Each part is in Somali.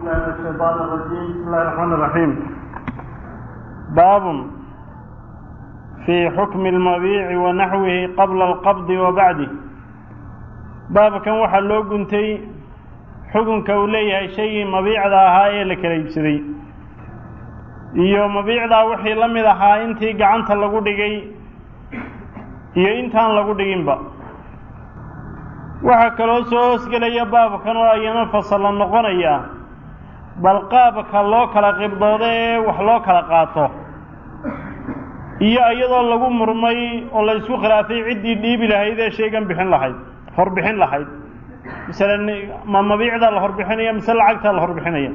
بالله من الشيطان الرجيم بسم الله الرحمن الرحيم باب في حكم المبيع ونحوه قبل القبض وبعده baabkan waxaa loo guntay xukunka uu leeyahay shaygii mabiicda ahaa ee la kala iibsaday iyo mabiicdaa wixii la mid ahaa intii gacanta lagu dhigay iyo intaan lagu dhiginba waxaa kaloo soo hoosgelaya baabkan oo ayana fasalla noqonaya bal qaabka loo kala qibdoodo ee wax loo kala qaato iyo iyadoo lagu murmay oo la isku khilaafay ciddii dhiibi lahayd ee shaygan bixin lahayd horbixin lahayd masalan ma mabiicdaa la horbixinaya mise lacagtaa la horbixinaya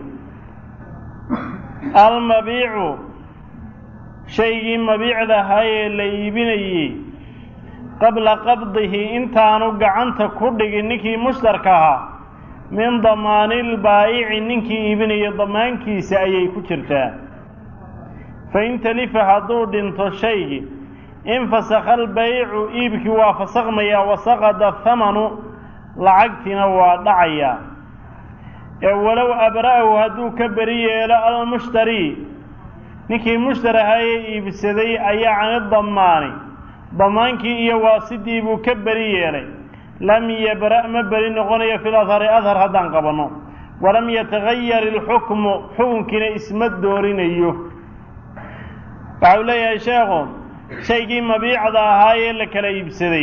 almabiicu shaygii mabiicda ahaa ee la iibinayey qabla qabdihi intaanu gacanta ku dhigin ninkii mushtarka ahaa min damaanilbaa'ici ninkii iibinaya damaankiisa ayay ku jirtaa fain talifa hadduu dhinto shaygii infasakha albaycu iibkii waa fasakmayaa wasaqada thamanu lacagtiina waa dhacayaa ee walow abra'ahu hadduu ka beri yeelo almushtari ninkii mushtar ahaayee iibsaday ayaa cani damaani damaankii iyo waasidii buu ka beri yeelay lam yabra' ma beri noqonayo fil adhari adhar haddaan qabanno walam yatagayar ilxukmu xukunkiina isma doorinayo waxau leeyahay sheekhu shaygii mabiicda ahaa ee la kala iibsaday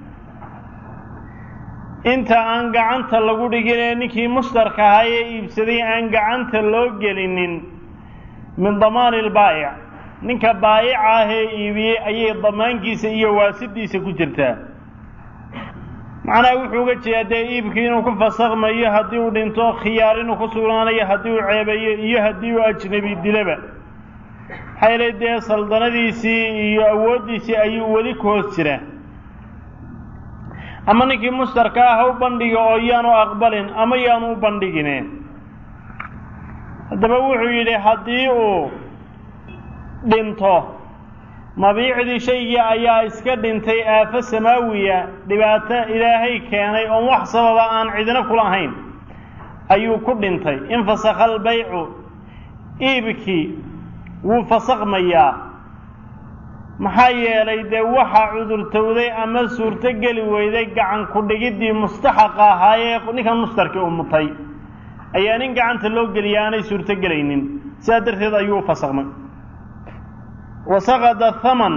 inta aan gacanta lagu dhigin ee ninkii mushtarka ahaa ee iibsaday aan gacanta loo gelinin min damaani ilbaa'ic ninka baayica ah ee iibiyey ayay damaankiisa iyo waasidiisa ku jirtaa macnaha wuxuu uga jeedaa dee iibkii inuu ku fasakmayo haddii uu dhinto khiyaar inuu ku sugnaanayo haddii uu ceebayo iyo haddii uu ajnabi dilaba maxaa yeelay dee saldanadiisii iyo awooddiisii ayuu weli ku hoos jiraa ama ninkii mushtarka ah ha u bandhiga oo yaanu aqbalin ama yaanu u bandhigine haddaba wuxuu yidhi haddii uu dhinto mabiicdii shaygii ayaa iska dhintay aafo samaawiya dhibaato ilaahay keenay oon wax sababa aan cidina kulahayn ayuu ku dhintay infasakha albaycu iibkii wuu fasakmayaa maxaa yeelay dee waxaa cudurtowday ama suurto geli weyday gacan ku dhigiddii mustaxaqa ahaayee ninkan mushtarkii u mutay ayaa nin gacanta loo geliya aanay suurto gelaynin sidaa darteed ayuu u fasakmay wasaqada thaman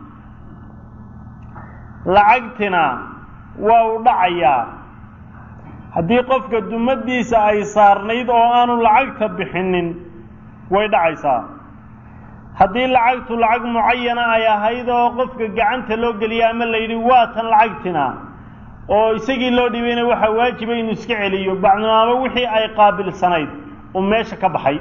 lacagtina waa u dhacayaa haddii qofka dumadiisa ay saarnayd oo aanu lacagta bixinin way dhacaysaa haddii lacagtu lacag mucayana ay ahayd oo qofka gacanta loo geliya ama la yidhi waa tan lacagtina oo isagii loo dhibayna waxaa waajiba inuu iska celiyo bacdinaamo wixii ay qaabilsanayd uu meesha ka baxay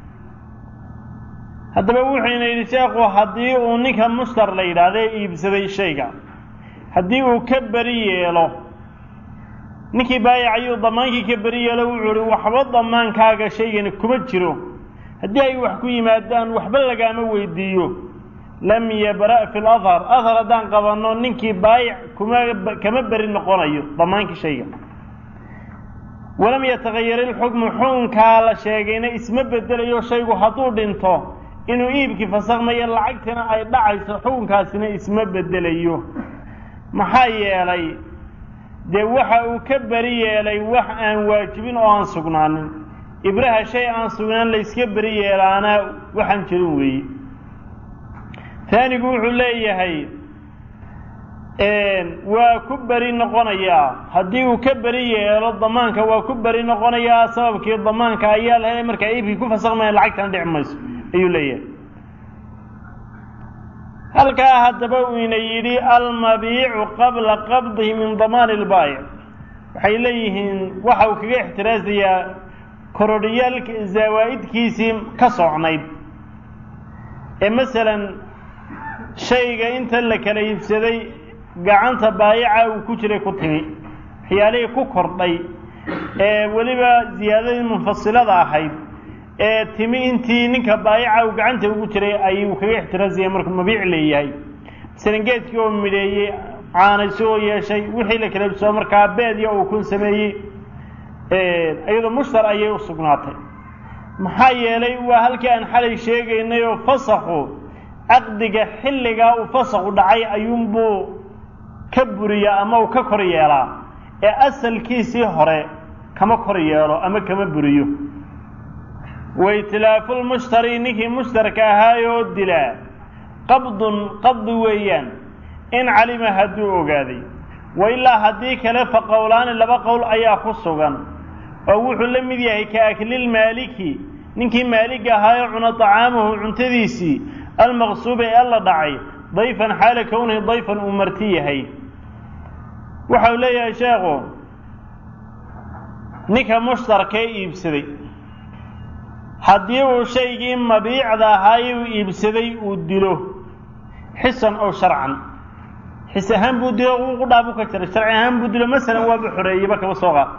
haddaba wuxuyna yidhi sheekhu haddii uu ninka mushtar la yidhaahda iibsaday shayga haddii uu ka beri yeelo ninkii baayac ayuu damaankii ka beri yeelo wuxuu ihi waxba damaankaaga shaygani kuma jiro haddii ay wax ku yimaadaan waxba lagaama weydiiyo lam yabra' fi ladhar adhar haddaan qabanno ninkii baayic kuma kama beri noqonayo damaankii shayga walam yatagayar ilxukmu xukunkaa la sheegayna isma bedelayo shaygu hadduu dhinto inuu iibkii fasakmayo lacagtina ay dhacayso xukunkaasina isma bedelayo maxaa yeelay dee waxa uu ka beri yeelay wax aan waajibin oo aan sugnaanin ibraha shay aan sugnaan la yska beri yeelaana waxaan jirin weeye taanigu wuxuu leeyahay waa ku beri noqonayaa haddii uu ka beri yeelo damaanka waa ku beri noqonayaa sababkii damaanka ayaa la helay markaa iibkii ku fasakmaya lacagtana dhici mayso ayuu leeyahay halkaa haddaba uu ina yidhi almabiicu qabla qabdihi min damaani ilbaayic waxay leeyihiin waxa uu kaga ixtiraasayaa korodhiyaalka zawaa'idkiisii ka socnayd ee masalan shayga inta la kala iibsaday gacanta baayica uu ku jiray ku timi waxyaalihii ku kordhay ee weliba ziyaadadii munfasilada ahayd ee timi intii ninka baayica uu gacanta ugu jiray ayuu kaga ixtiraasaya markuu mabiic leeyahay masalan geedkii oo midheeyey caanayso oo yeeshay wixii la kala iibsado markaa beedya uu kun sameeyey iyadoo mushtar ayay u sugnaatay maxaa yeelay waa halkii aan xalay sheegaynay oo fasakhu caqdiga xilligaa uu fasakhu dhacay ayuunbuu ka buriyaa ama uu ka kor yeelaa ee asalkiisii hore kama kor yeelo ama kama buriyo waitilaafuulmushtari ninkii mushtarka ahaayoo dilaa qabdun qabdi weeyaan in calima hadduu ogaaday wa ilaa haddii kale fa qowlaani laba qowl ayaa ku sugan oo wuxuu la mid yahay ka aklilmaaliki ninkii maaliga ahaayoo cuna tacaamahu cuntadiisii almaqsuuba ee alla dhacay dayfan xaala kownihi dayfan uu marti yahay waxau leeyahay sheekhu ninka mushtarkee iibsaday haddii uu shaygii mabiicda ahaayey uu iibsaday uu dilo xisan ow sharcan xis ahaan buu dilo uu dhaabu ka jiray sharci ahaan buu dilo masalan waaba xoreeyeyba kaba soo qaad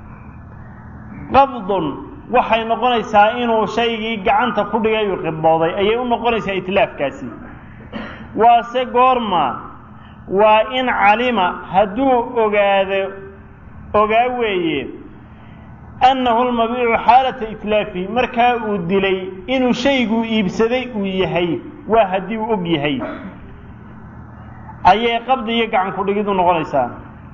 qabdun waxay noqonaysaa inuu shaygii gacanta ku dhigay uu qibdooday ayay u noqonaysaa itlaafkaasi waase goorma waa in calima hadduu ogaado ogaa weeye annahu lmabiicu xaalata itlaafi markaa uu dilay inuu shayguu iibsaday uu yahay waa haddii uu og yahay ayay qabdi iyo gacan ku dhigidu noqonaysaa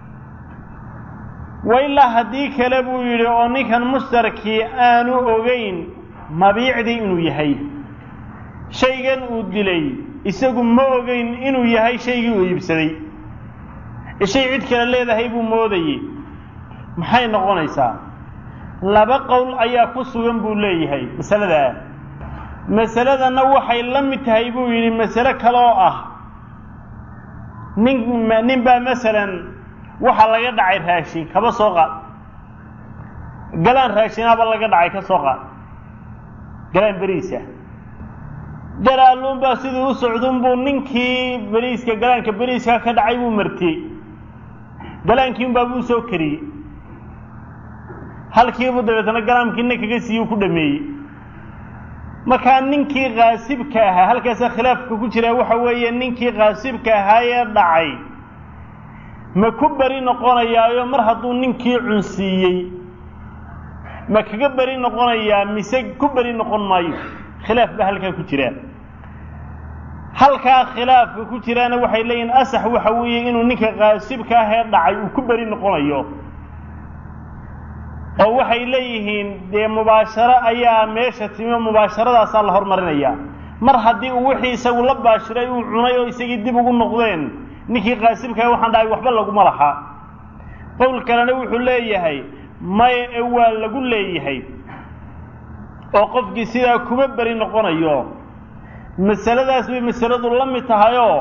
wa ilaa haddii kale buu yidhi oo ninkan mushtarkii aanu ogeyn mabiicdii inuu yahay shaygan uu dilay isagu ma ogeyn inuu yahay shaygii uu iibsaday shay cid kale leedahay buu moodayey maxay noqonaysaa laba qowl ayaa ku sugan buu leeyahay masaladaa masaladanna waxay la mid tahay buu yidhi masale kale oo ah nin nin baa masalan waxaa laga dhacay raashin kaba soo qaad galaan raashinaaba laga dhacay ka soo qaad galaan beriisa galaaluunbaa siduu u socdunbuu ninkii beriiska galaanka beriiska ka dhacay buu martiyey galaankiinbaa buu soo kariyey halkiibuu dabeetana galaamkiina kaga siiyey ku dhameeyey markaa ninkii kaasibka ahaa halkaasa khilaafka ku jiraa waxa weeye ninkii kaasibka ahaayee dhacay ma ku beri noqonayaayo mar hadduu ninkii cunsiiyey ma kaga beri noqonayaa mise ku beri noqon maayo khilaaf baa halkaa ku jira halkaa khilaafka ku jiraana waxay leeyihin asax waxa weeye inuu ninka kaasibka ahee dhacay uu ku beri noqonayo oo waxay leeyihiin dee mubaasharo ayaa meesha timi oo mubaasharadaasaa la hormarinayaa mar haddii uu wixii isagu la baashiray uu cunay oo isagii dib ugu noqdeen ninkii kaasibkaah waxaan dhahay waxba laguma laha qowl kalena wuxuu leeyahay maya ee waa lagu leeyahay oo qofkii sidaa kuma beri noqonayo masaladaas bay masaladu la mid tahayoo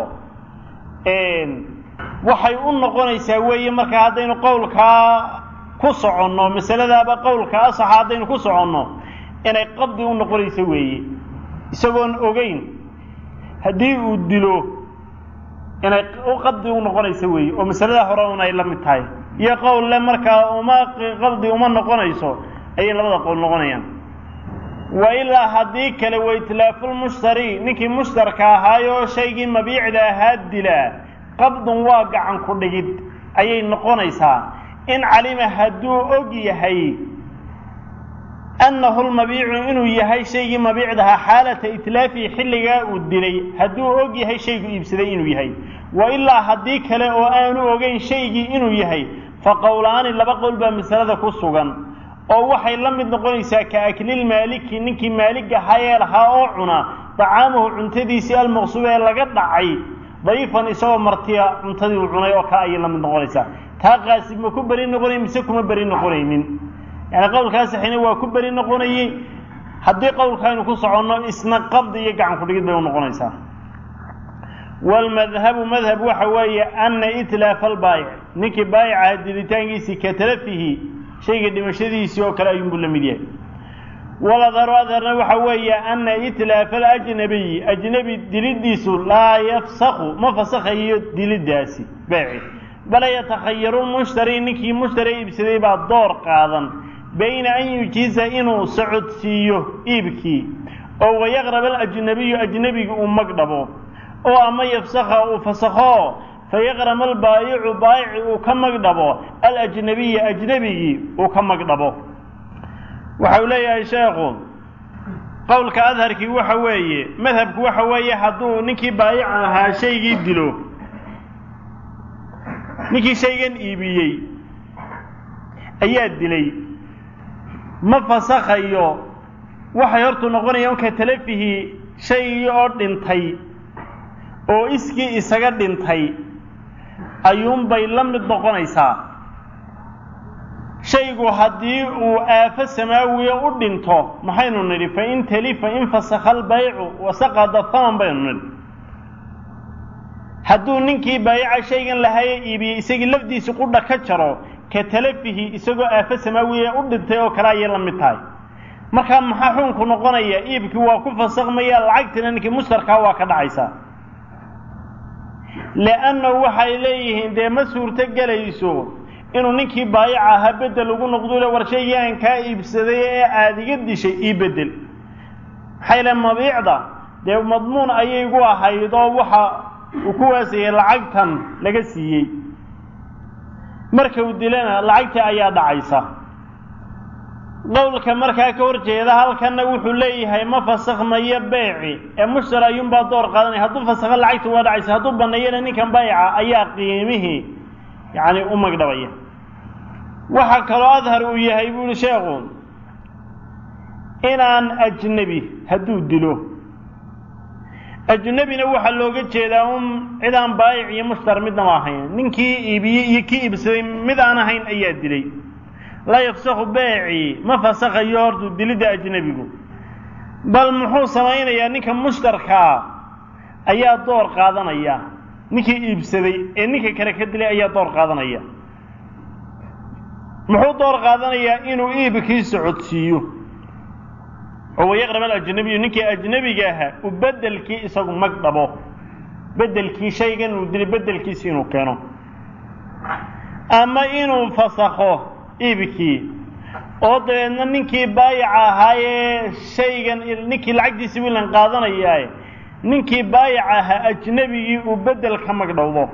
waxay u noqonaysaa weeye markaa haddaynu qowlkaa ku soconno masaladaaba qowlka asaxa haddaynu ku soconno inay qabdi u noqonayso weeye isagoon ogeyn haddii uu dilo inay u qabdi u noqonayso weeye oo masaladaa hore un ay la mid tahay iyo qowlle markaa uma qabdi uma noqonayso ayay labada qowl noqonayaan wa ilaa haddii kale wa itlaafulmushtari ninkii mushtarka ahaayoo shaygii mabiicda ahaa dilaa qabdun waa gacan ku dhigid ayay noqonaysaa in calima hadduu og yahay annahu lmabiicu inuu yahay shaygii mabiicdahaa xaalata itlaafihi xilligaa uu dilay hadduu og yahay shaygu iibsaday inuu yahay wa ilaa haddii kale oo aanu ogeyn shaygii inuu yahay fa qowlaani laba qowl baa masalada ku sugan oo waxay la mid noqonaysaa ka aklilmaaliki ninkii maalig ahayee lahaa oo cuna dacaamahu cuntadiisii almaqsuub ee laga dhacay dayfan isagoo martiya cuntadii uu cunay oo kale ayay la mid noqonaysaa taa qaasib ma ku beri noqonay mise kuma beri noqonaynin yani qowlkaa saxina waa ku beri noqonayey haddii qowlkaaynu ku soconno isna qabdi iyo gacan kudhigid bay u noqonaysaa waalmadhabu madhab waxa weeye ana itlaafa albaayic ninkii baayicaha dilitaankiisii ka talafihi shayga dhimashadiisii oo kale ayuunbuu la mid yahay waladharu adharna waxa weeye ana itlaafa alajnabiyi ajnebi dilidiisu laa yafsaku ma fasakhayo dilidaasi baaci bala yatakhayaru lmushtari ninkii mushtari iibsaday baa door qaadan bayna an yujiiza inuu socodsiiyo iibkii oo wayaqrab alajnabiyu ajnebiga uu magdhabo oo ama yafsakha uu fasakho fayaqrama albaayicu baayici uu ka magdhabo alajnabiya ajnebigii uu ka magdhabo waxa uu leeyahay sheekhu qowlka adharkii waxa weeye madhabku waxa weeye hadduu ninkii baayica ahaa shaygii dilo ninkii shaygan iibiyey ayaa dilay ma fasakhayo waxay hortu noqonayaan ka talafihii shaygii oo dhintay oo iskii isaga dhintay ayuunbay la mid noqonaysaa shaygu haddii uu aafo samaawiya u dhinto maxaynu nidhi fain talifa in fasakha albaycu wasaqada haman baynu nidhi hadduu ninkii baayaca shaygan lahaye iibiyey isagii lafdiisi qudha ka jaro ka talafihi isagoo aafo samaawiya u dhintay oo kale ayay la mid tahay markaa maxaa xukunku noqonaya iibkii waa ku fasakmaya lacagtina ninkii mushtarkaa waa ka dhacaysaa liannahu waxay leeyihiin dee ma suurto gelayso inuu ninkii baayaca ahaa bedel ugu noqdule war shaygii aan kaa iibsaday ee aada iga dishay ii bedel maxaa yale mabiicda dee madmuun ayay gu ahayd oo waxa uu ku waasayay lacagtan laga siiyey marka uu dilana lacagtii ayaa dhacaysa qowlka markaa ka hor jeeda halkanna wuxuu leeyahay ma fasakhmayo beeci ee mushtar ayuunbaa door qaadanaya hadduu fasakho lacagta waa dhacaysa hadduu banneeyana ninkan baayaca ayaa qiimihii yacni u magdhabaya waxaa kaloo adhar uu yahay bu uhi sheekhu inaan ajnebi hadduu dilo ajnebina waxaa looga jeedaa un cid aan baayic iyo mushtar midnama ahayn ninkii iibiyey iyo kii iibsaday mid aan ahayn ayaa dilay laa yafsaku beeci ma fasakhayo hortuu dilidda ajnebigu bal muxuu samaynayaa ninka mushtarkaa ayaa door qaadanaya ninkii iibsaday ee ninka kale ka dilay ayaa door qaadanaya muxuu door qaadanayaa inuu iibkii socodsiiyo oo wayaqrab alajnabiyu ninkii ajnebiga ahaa u bedelkii isagu mag dhabo bedelkii shaygan uu dilay bedelkiisi inuu keeno ama inuu fasakho iibkii oo dabeedna ninkii baayaca ahaayee shaygan ninkii lacagtiisi wiilan qaadanayaae ninkii baayaca ahaa ajnebigii uu bedel ka magdhowdo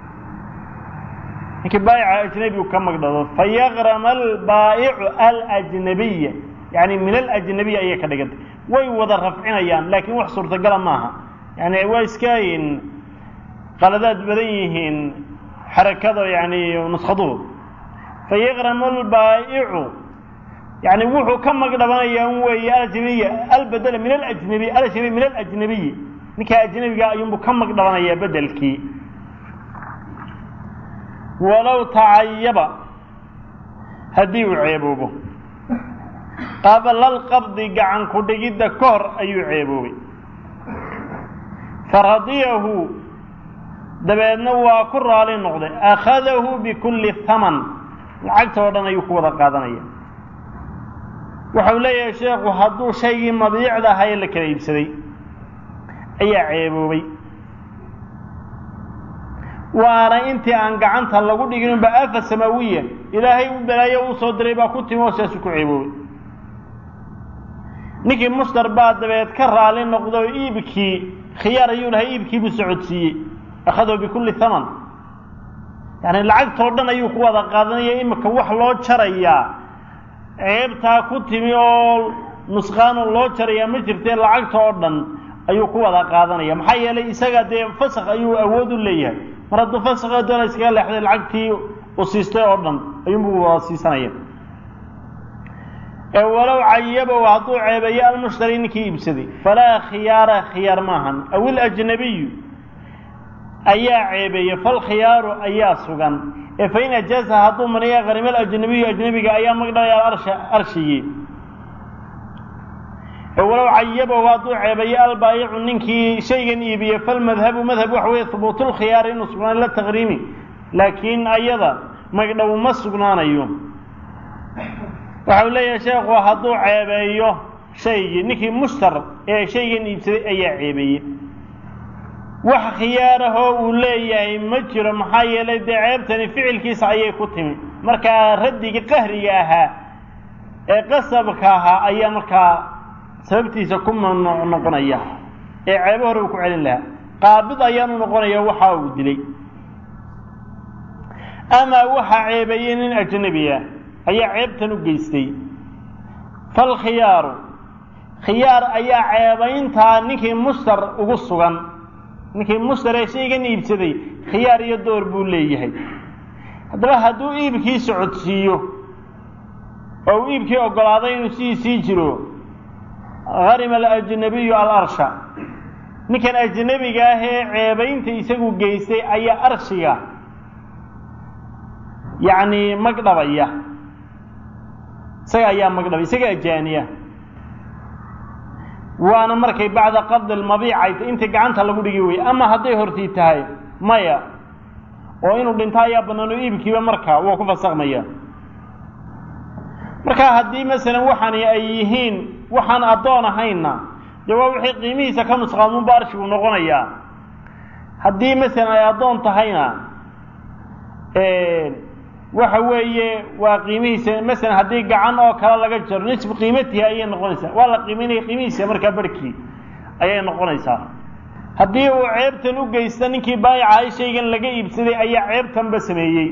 ninkii baayaca ajnebigu ka magdhowdo fayaqrama albaa'icu alajnabiya yani min alajnabiya ayay ka dhigantay way wada rafcinayaan laakiin wax suurtagala maaha yani waa iska qaladaad badan yihiin xarakada yani nuskaduhu fayaqramu albaa'icu yani wuxuu ka magdhabanayaa un weeye alajnabiya albedela min alajnabiy alajnabiy min alajnabiyi ninkaa ajnabiga ayuunbuu ka magdhabanayaa bedelkii walow tacayaba haddii uu ceeboobo qabla alqabdi gacan ku dhigidda ka hor ayuu ceeboobay faradiyahu dabeedna waa ku raali noqday akhadahu bikulli haman lacagta oo dhan ayuu ku wada qaadanaya waxau leeyahay sheekhu hadduu shaygii mabiicda ahaa ee la kala iibsaday ayaa ceeboobay waana intii aan gacanta lagu dhigin unba afa samaawiya ilaahay u balaayo uu soo diray baa ku timi oo siaasu ku ceeboobay ninkii mushtar baa dabeed ka raali noqday oo iibkii khiyaar ayuu lahay iibkii buu socodsiiyey akhadahu bikulli haman yani lacagtoo dhan ayuu ku wada qaadanaya imika wax loo jarayaa ceebtaa ku timi oo nusqaano loo jarayaa ma jirtee lacagta oo dhan ayuu ku wada qaadanaya maxaa yeelay isaga dee fasakh ayuu awood u leeyahay mar hadduu fasakha doona iskaga leexday lacagtii u siistay oo dhan ayuunbuu wada siisanaya ee walow cayabow hadduu ceebeeyo almushtari ninkii iibsaday falaa khiyaara khiyaar maahan aw ilajnabiyu ayaa ceebeeye falkhiyaaru ayaa sugan ee fain ajaaza hadduu maniya qarimal ajnabiyu ajnabiga ayaa magdhalaya arsha arshigii ee walow cayabow hadduu ceebeeyo albaayicu ninkii shaygan iibiye falmadhabu madhab waxa weeye hubuutulkhiyaari inuu sugnaan la taqriimi laakiin ayada magdhow ma sugnaanayo waxau leeyahay sheekhu hadduu ceebeeyo shaygii ninkii mushtar ee shaygan iibsaday ayaa ceebeeyey wax khiyaarahoo uu leeyahay ma jiro maxaa yeelay dee ceebtani ficilkiisa ayay ku timi markaa raddigii qahriga ahaa ee qasabka ahaa ayaa markaa sababtiisa ku mamnuuc noqonaya ee ceebo hore uu ku celin lahaa qaabid ayaanu noqonaya waxa uu dilay amaa waxaa ceebeeyey nin ajnebi ah ayaa ceebtan u geystay falkhiyaaru khiyaar ayaa ceebayntaa ninkii mushtar ugu sugan ninkii mushtar ee shaygan iibsaday khiyaar iyo door buu leeyahay haddaba hadduu iibkii socodsiiyo oo uu iibkii oggolaaday inuu sidiisii jiro harima alajnabiyu alarsha ninkan ajnabiga ah ee ceebaynta isagu geystay ayaa arshiga yacni magdhabaya isaga ayaa magdhabay isaga ajaaniya waana markay bacda qabdi lmabiicay intii gacanta lagu dhigi weye ama hadday hortii tahay maya oo inuu dhinto ayaa bannaan oo iibkiiba markaa wuu ku fasakmaya marka haddii masalan waxani ay yihiin waxaan addoon ahaynna dee waa wixii qiimihiisa ka nusqaamunba arshigu noqonayaa haddii masalan ay addoon tahayna waxa weeye waa qiimihiisa masalan haddii gacan oo kale laga jaro nisbu qiimatihi ayay noqonaysaa waa la qiiminaya qiimihiisa markaa barhkii ayay noqonaysaa haddii uu ceebtan u geysta ninkii baayica shaygan laga iibsaday ayaa ceebtanba sameeyey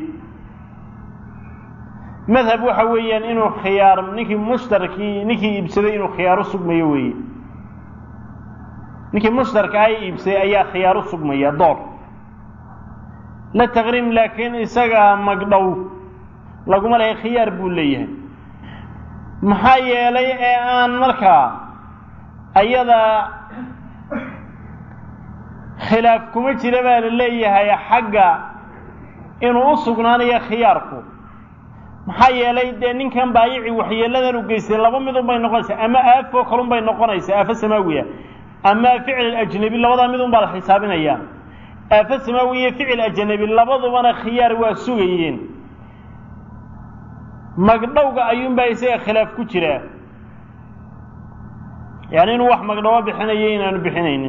madhab waxa weeyaan inuu khiyaar ninkii mushtarkii ninkii iibsaday inuu khiyaar u sugmayo weeye ninkii mushtarka ah iibsaday ayaa khiyaar u sugmaya door la taqriim laakiin isaga magdhow laguma lehay khiyaar buu leeyahay maxaa yeelay ee aan markaa ayada khilaaf kuma jira baa la leeyahay xagga inuu u sugnaanayo khiyaarku maxaa yeelay dee ninkan baayici waxyeeladan u geystay laba midun bay noqonaysaa ama aafoo kalun bay noqonaysaa aafo samaawiya ama ficil ajnabi labadaa midun baa la xisaabinayaa aafo samaawi iyo ficil ajnabi labadubana khiyaar waa sugayeen magdhowga ayuunbaa isaga khilaaf ku jiraa yani inuu wax magdhowo bixinayo inaanu bixinaynin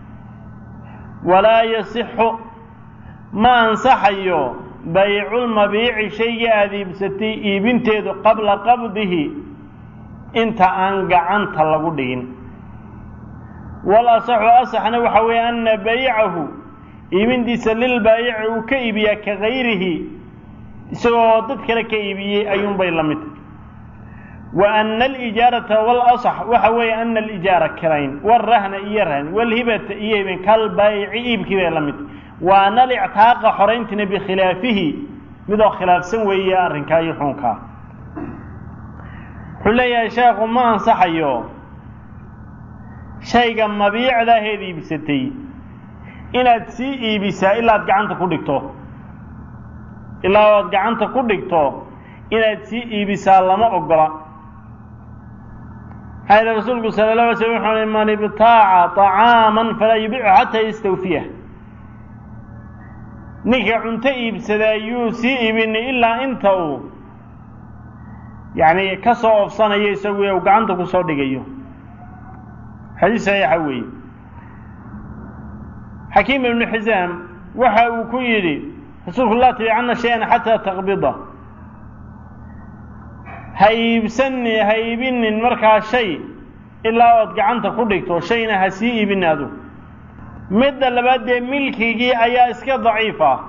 walaa yasixu ma ansaxayo bayculmabiici shaygii aada iibsatay iibinteedu qabla qabdihi inta aan gacanta lagu dhigin wal asaxu asaxna waxa weeye ana baycahu iibintiisa lilbaayici uu ka iibiyaa ka gayrihi isagoo dad kale ka iibiyey ayuunbay la mid wa ana alijaarata walasax waxa weeye ana alijaara kirayn walrahna iyo rahn walhibata iyo hibin kalbaayici iibkii bay la mid waana alictaaqa xorayntina bikhilaafihi midoo khilaafsan weeye arrinkaa iyo xuunkaa wuxuu leeyahay sheekhu ma ansaxayo shayga mabiicdaaheed iibsatay inaad sii iibisaa ilaa ad gacanta ku dhigto ilaa oad gacanta ku dhigto inaad sii iibisaa lama ogola maxaa yidhi rasuulku sala la alay slam wuxuu hi man ibtaaca طacaaman falaa yubichu xataa yastawfiyah ninka cunto iibsadaa yuu sii iibinay ilaa inta uu yacni ka soo oofsanayo isagu uu gacanta ku soo dhigayo xadiis saxiixa weeye xakiim ibnu xisaam waxa uu ku yidhi rasuulku laa tabicanna shay-an xataa taqbida ha iibsani ha iibinin markaa shay ilaa ood gacanta ku dhigto shayna ha sii iibini adu midda labaad dee milkigii ayaa iska daciif ah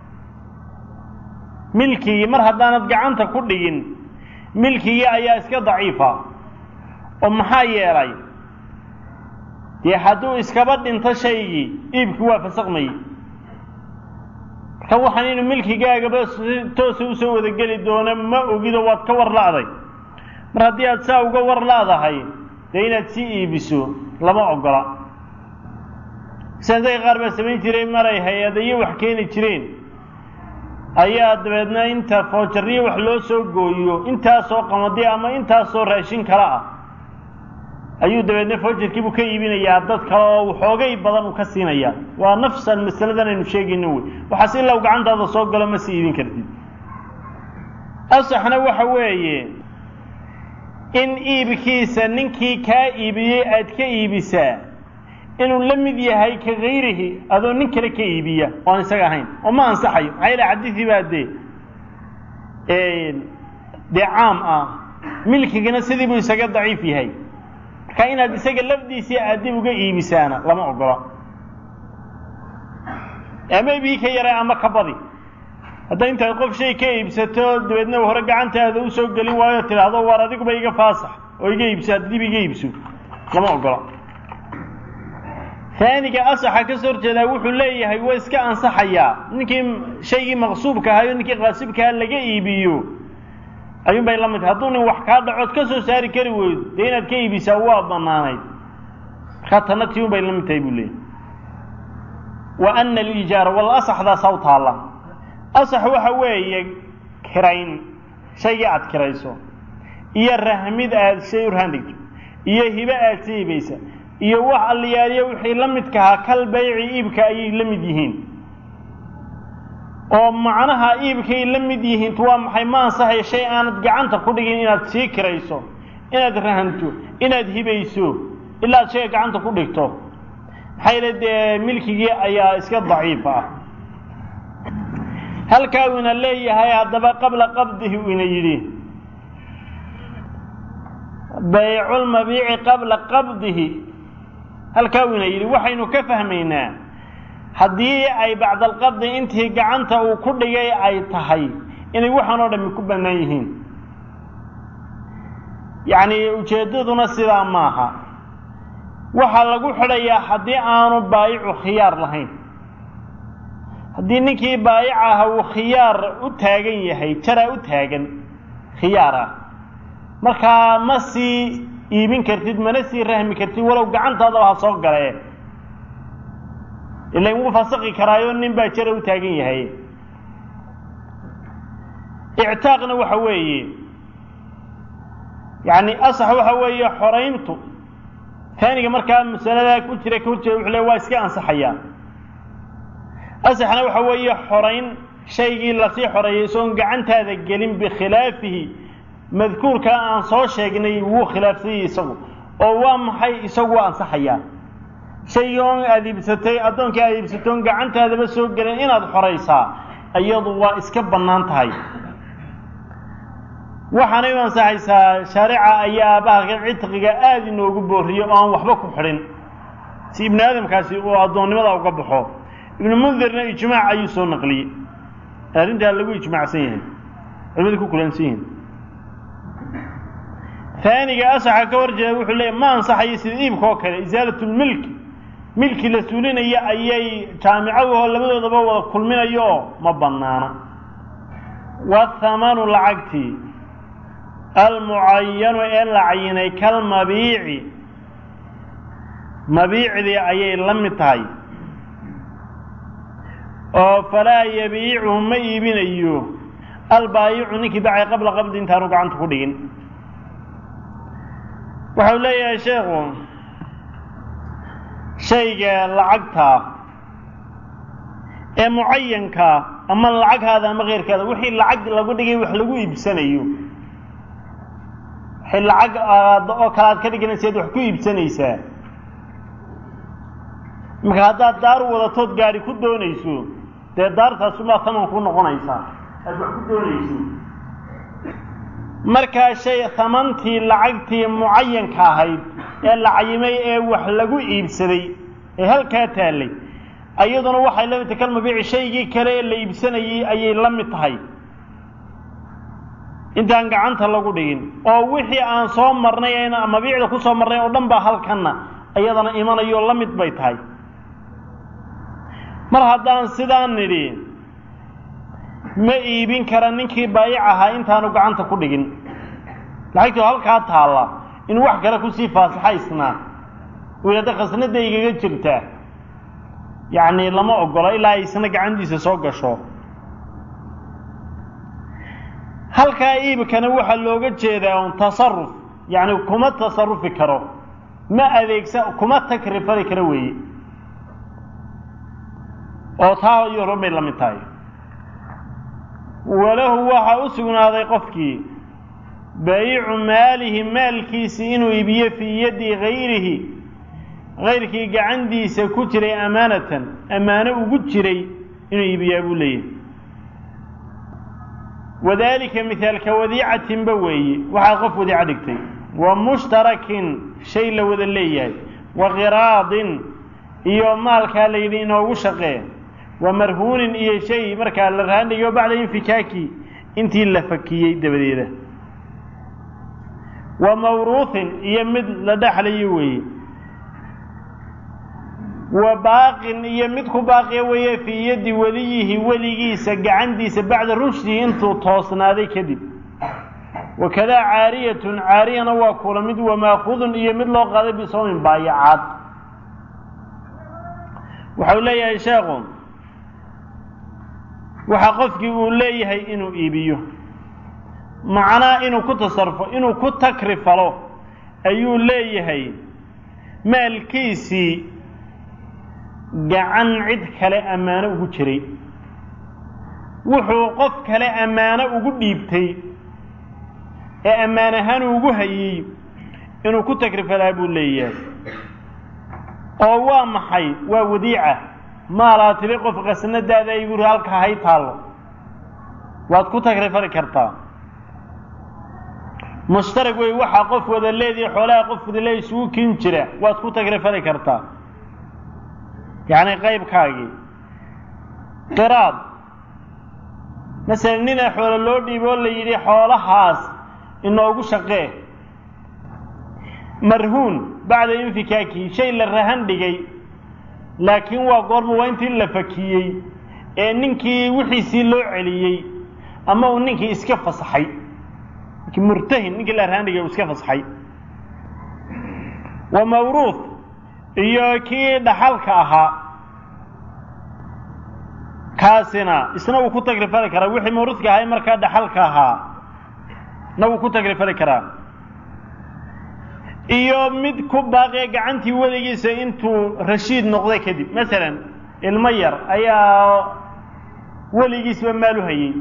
milkigii mar haddaanad gacanta ku dhigin milkigii ayaa iska daciifa oo maxaa yeelay dee hadduu iskaba dhinto shaygii iibkii waa fasakmayey marka waxaan inuu milkigaagaba toosa usoo wadageli doono ma ogido waad ka war la'day mar haddii aad saa uga war la'dahay dee inaad sii iibiso lama ogola sidaasay qaar baa samayn jiray maray hay-adayo wax keeni jireen ayaa dabeedna inta foojariyo wax loo soo gooyo intaasoo qamadi ama intaasoo raashin kale ah ayuu dabeedna foojarkiibuu ka iibinayaa dad kale oo waxoogay badan uu ka siinayaa waa nafsan masaladan aynu sheegayno wey waxaas ilaa u gacantaada soo galo ma sii iibin kartid asaxna waxa weeye in iibkiisa ninkii kaa iibiyey aad ka iibisaa inuu la mid yahay ka gayrihi adoo nin kale ka iibiya oo aan isaga ahayn oo ma ansaxayo maxaa yaele xadiidii baa dee dee caam ah milkigana sidii buu isaga daciif yahay marka inaad isaga lafdiisii aad dib uga iibisaana lama ogola ama ibii ka yaray ama ka badi hadda intaad qof shay ka iibsato dabeedna hore gacantaada usoo gelin waayo tidhaahdo waar adiguba iga faasax oo iga iibso ad dib iga iibso lama ogola taaniga asaxa ka soo horjeedaa wuxuu leeyahay waa iska ansaxayaa ninkii shaygii maqsuubka ahayo ninkii qaasibkaha laga iibiyo ayuun bay la mid tahay hadduu nin wax kaa dhacood ka soo saari kari weydo dee inaad ka iibisaa waa banaanayd markaa tanna tii un bay la mid tahay buu leeyahy wa ana alijaara wal asaxdaasaa u taalla asax waxa weeye kirayn shaygii aad kirayso iyo rahmid aad shay u rahan dhigto iyo hibe aad sa iibaysa iyo wax alliyaaliya wixii la midkahaa kal bayci iibka ayay la mid yihiin oo macnaha iibkay la mid yihiin waa maxay ma ansaxaya shay aanad gacanta ku dhigin inaad sii kirayso inaad rahanto inaad hibayso ilaa ad shayga gacanta ku dhigto maxaa yeele dee milkigii ayaa iska daciif ah halkaa uu ina leeyahay haddaba qabla qabdihi uu ina yidhi bayculmabiici qabla qabdihi halkaa uu ina yidhi waxaynu ka fahmaynaa haddii ay bacdalqabdi intii gacanta uu ku dhigay ay tahay inay waxaan oo dhami ku bannaan yihiin yacni ujeeddaduna sidaa maaha waxaa lagu xidhayaa haddii aanu baayicu khiyaar lahayn haddii ninkii baayic aha uu khiyaar u taagan yahay jaraa u taagan khiyaar ah markaa ma sii iibin kartid mana sii rahmi kartid walow gacantaadaba ha soo galee ilan wuu fasaqi karaayo nin baa jara u taagan yahay ictaaqna waxa weeye yacni asax waxa weeye xorayntu taaniga markaa masaladaa ku jira ka horjeeda wuxuu le waa iska ansaxayaa asaxna waxa weeye xorayn shaygii lasii xoreeyay isagoon gacantaada gelin bikhilaafihi madkuurkaa aan soo sheegnay wuu khilaafsanyay isagu oo waa maxay isagu waa ansaxayaa shaygii oon aada iibsatay addoonkii aada iibsatay oon gacantaadaba soo gelin inaad xoraysaa iyadu waa iska bannaan tahay waxaanay u ansaxaysaa shaarica ayaa bahalka cidqiga aada inoogu booriyo oo aan waxba ku xidhin si ibnu aadamkaasi uu addoonnimada uga baxo ibnu mundirna ijmaac ayuu soo naqliyey arrintaa lagu ijmaacsan yahay culimadu ku kulansan yihiin taaniga asaxa ka horjeeda wuxuu leeyahy ma ansaxayo sida iibka oo kale isaalatulmilki milki la suulinaya ayay jaamicadahoo labadoodaba wada kulminayo oo ma bannaana wathamanu lacagtii almucayanu ee la cayinay kalmabiici mabiicdii ayay la mid tahay oo falaa yabiicuhu ma iibinayo albaayicu ninkii bacay qabla qabdi intaanu gacanta ku dhigin waxau leeyahay sheekhu shayga lacagtaa ee mucayankaa ama lacaghaada ama keyrkaada wixii lacag lagu dhigay wax lagu iibsanayo wixii lacag oo kale aad ka dhiganaysaad wax ku iibsanaysaa marka haddaad daar wadatood gaari ku doonayso dee daartaasumaa taman ku noqonaysaa aad wax ku doonayso markaa shay hamantii lacagtii mucayanka ahayd ee la cayimay ee wax lagu iibsaday ee halkaa taallay iyaduna waxay la mid tahay kalmabiici shaygii kale ee la iibsanayey ayay la mid tahay intaan gacanta lagu dhigin oo wixii aan soo marnay n mabiicda ku soo marnay oo dhan baa halkanna iyadana imanayo la mid bay tahay mar haddaan sidaan nidhi ma iibin kara ninkii baayic ahaa intaanu gacanta ku dhigin lacagtoo halkaa taalla inuu wax kale kusii faasaxaysnaa uu yidhahda khasnada igaga jirtaa yacni lama ogola ilaa ay isna gacantiisa soo gasho halkaa iibkana waxaa looga jeedaa un tasaruf yacni kuma tasarufi karo ma adeegsa kuma takrifali karo weeye oo taa iyo horan bay la mid tahay walahu waxaa u sugnaaday qofkii baayicu maalihi maalkiisi inuu iibiyo fii yaddi gayrihi gayrkii gacantiisa ku jiray amaanatan ammaano ugu jiray inuu iibiyaa buu leeyahay wadaalika mihaalka wadiicatinba weeye waxaad qof wadiico dhigtay wa mushtarakin shay la wada leeyahay wa qiraadin iyo maalkaa la yidhi inoogu shaqee wa marhuunin iyo shay markaa la raandhigayo bacda infikaaki intii la fakiyey dabadeeda wa mawruuthin iyo mid la dhexlayo weeye wa baaqin iyo mid ku baaqiya weeye fii yaddi weliyihi weligiisa gacantiisa bacda rushdihi intuu toosnaaday kadib wakadaa caariyatun caariyana waa kula mid wamaakudun iyo mid loo qaaday bisawmin baayacaad waxau leeyahay sheekhu waxa qofkii uu leeyahay inuu iibiyo macnaa inuu ku tasarufo inuu ku takrifalo ayuu leeyahay maalkiisii gacan cid kale ammaano ugu jiray wuxuu qof kale ammaano ugu dhiibtay ee ammaan ahaan ugu hayey inuu ku takrifalaa buu leeyahay oo waa maxay waa wadiica maalaa tiri qof qasnadaada ay buuri halka hay taallo waad ku takrifali kartaa mushtarag wey waxaa qof wada leedihi xoolaha qof wada leedi isugu kin jira waad ku takrifali kartaa yacni qaybkaagii qiraad masalan ninaa xoolo loo dhiibo oo la yidhi xoolahaas inoogu shaqee marhuun bacda infikaaki shay la rahan dhigay laakiin waa goorma waa intii la fakiyey ee ninkii wixiisii loo celiyey ama uu ninkii iska fasaxay ninkii murtahin ninkii la rahan dhigay uu iska fasaxay wa mawruuth iyo kii dhaxalka ahaa kaasina isna wuu ku tagrifali karaa wixii mawruudka ahay markaa dhaxalka ahaa na wuu ku tagrifali karaa iyo mid ku baaqiya gacantii weligiisa intuu rashiid noqday kadib masalan ilmo yar ayaa weligiisba maal u hayey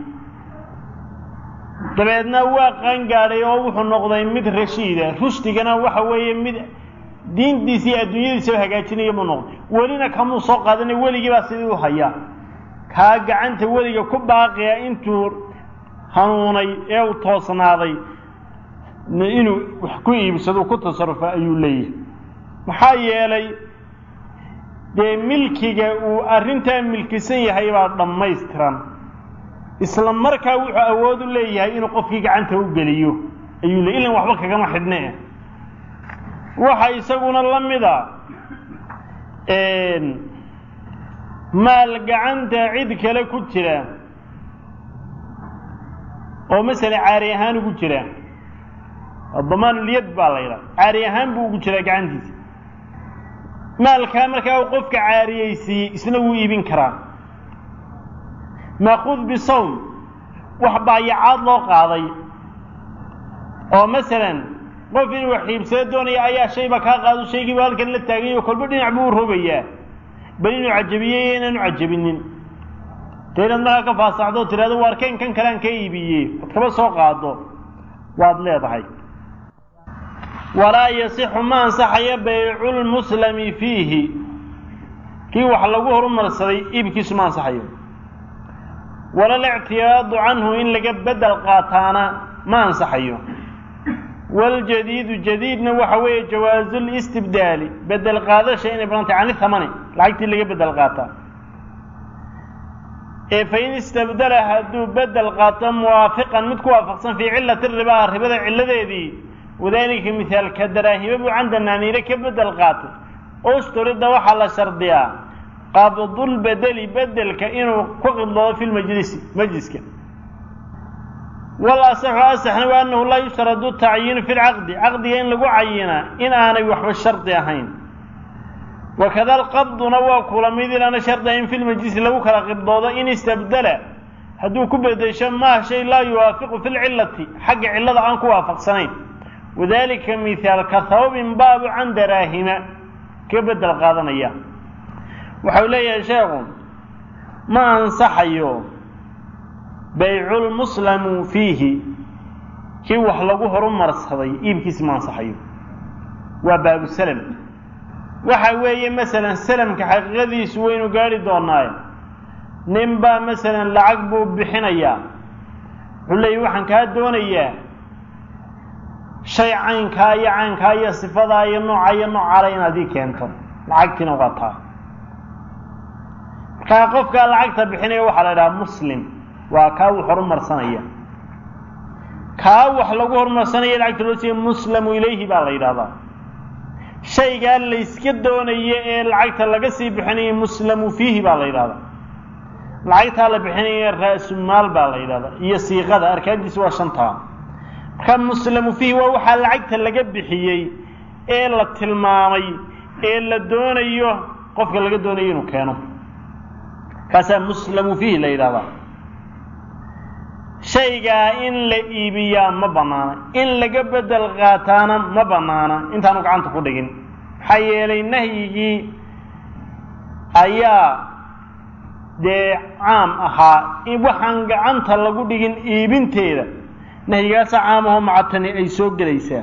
dabeedna waa qaangaadhay oo wuxuu noqday mid rashiida rushdigana waxa weeye mid diintiisa iyo adduunyadiisaba hagaajinaya buu noqday welina kamuu soo qaadanay weligii baa sidii u hayaa kaa gacanta weliga ku baaqiya intuu hanuunay ee uu toosnaaday inuu wax ku iibsado ku tasarufa ayuu leeyahay maxaa yeelay dee milkiga uu arrintaa milkisan yahay baa dhammaystiran isla markaa wuxuu awood u leeyahay inuu qofkii gacanta u geliyo ayuu leey ilan waxba kagama xidhne waxa isaguna la mida maal gacanta cid kale ku jira oo masala caari ahaan ugu jira damaanulyad baa la yidhaha caari ahaan buu ugu jiraa gacantiisa maalkaa markaa uu qofka caariyeysiiyey isna wuu iibin karaa maakuud bisawm wax baayacaad loo qaaday oo masalan qof inuu wax iibsado doonaya ayaa shayba kaa qaado shaygiiba halkan la taagay oo kolba dhinac buu u rogayaa bal inuu cajabiyey iyo inaanu cajabinin dee inaad markaa ka faasaxdo o tidhahdo waar kan kan kalean ka iibiyey ad kaba soo qaado waad leedahay walaa yasixu ma ansaxayo bayculmuslami fiihi kii wax lagu horumarsaday iibkiisu ma ansaxayo walal ictiyaadu canhu in laga bedel qaataana ma ansaxayo waljadiidu jadiidna waxa weeye jawaasulistibdaali bedel qaadasha inay badantay cani thamani lacagtii laga bedel qaataa ee fain istabdala hadduu bedel qaato muwaafiqan mid ku waafaqsan fii cilati ribaa ribada cilladeedii wadaalika mihaalka daraahima buu can danaaniire ka bedel qaatay usturida waxaa la shardiyaa qabdulbedeli bedelka inuu ku qidloodo fi lmajlisi majliska wal asaxu asaxna waa annahu laa yushradu tacyiinu fi lcaqdi caqdiga in lagu cayinaa in aanay waxba shardi ahayn wakada alqabduna waa kula mid inaana shardi ahayn fi lmajlisi lagu kala qibdoodo in istabdala hadduu ku bedesho maa shay laa yuwaafiqu fi lcilati xagga cillada aan ku waafaqsanayn wadalika mihaal ka hawbin baabu can daraahima ka bedel qaadanaya waxau leeyahay sheekhu ma ansaxayo bayculmuslamu fiihi kii wax lagu horumarsaday iibkiisi ma ansaxayo waa baabu salam waxa weeye masalan salamka xaqiiqadiisu waynu gaari doonaaye nin baa masalan lacag buu bixinayaa wuxuu leeyahy waxaan kaa doonayaa shay caynkaa iyo caynkaa iyo sifadaa iyo nooca iyo noocaale inaad ii keento lacagtiina waa taa markaa qofkaa lacagta bixinaya waxaa la idhaha muslim waa kaa uu horumarsanaya kaa wax lagu hormarsanaya lacagta loo siiya muslamu ilayhi baa la yidhahdaa shaygaa layska doonayo ee lacagta laga sii bixinayo muslamu fiihi baa la yidhahdaa lacagtaa la bixinaya ra-sumaal baa la yidhahdaa iyo siiqada arkaantiisa waa shantaa marka muslamu fiihi waa waxaa lacagta laga bixiyey ee la tilmaamay ee la doonayo qofka laga doonayo inuu keeno kaasaa muslamu fiihi la yidhahdaa shaygaa in la iibiyaa ma bannaana in laga bedel qaataana ma bannaana intaanu gacanta ku dhigin maxaa yeelay nahyigii ayaa dee caam ahaa in waxaan gacanta lagu dhigin iibinteeda nahyigaasa caamahoo macatani ay soo gelaysaa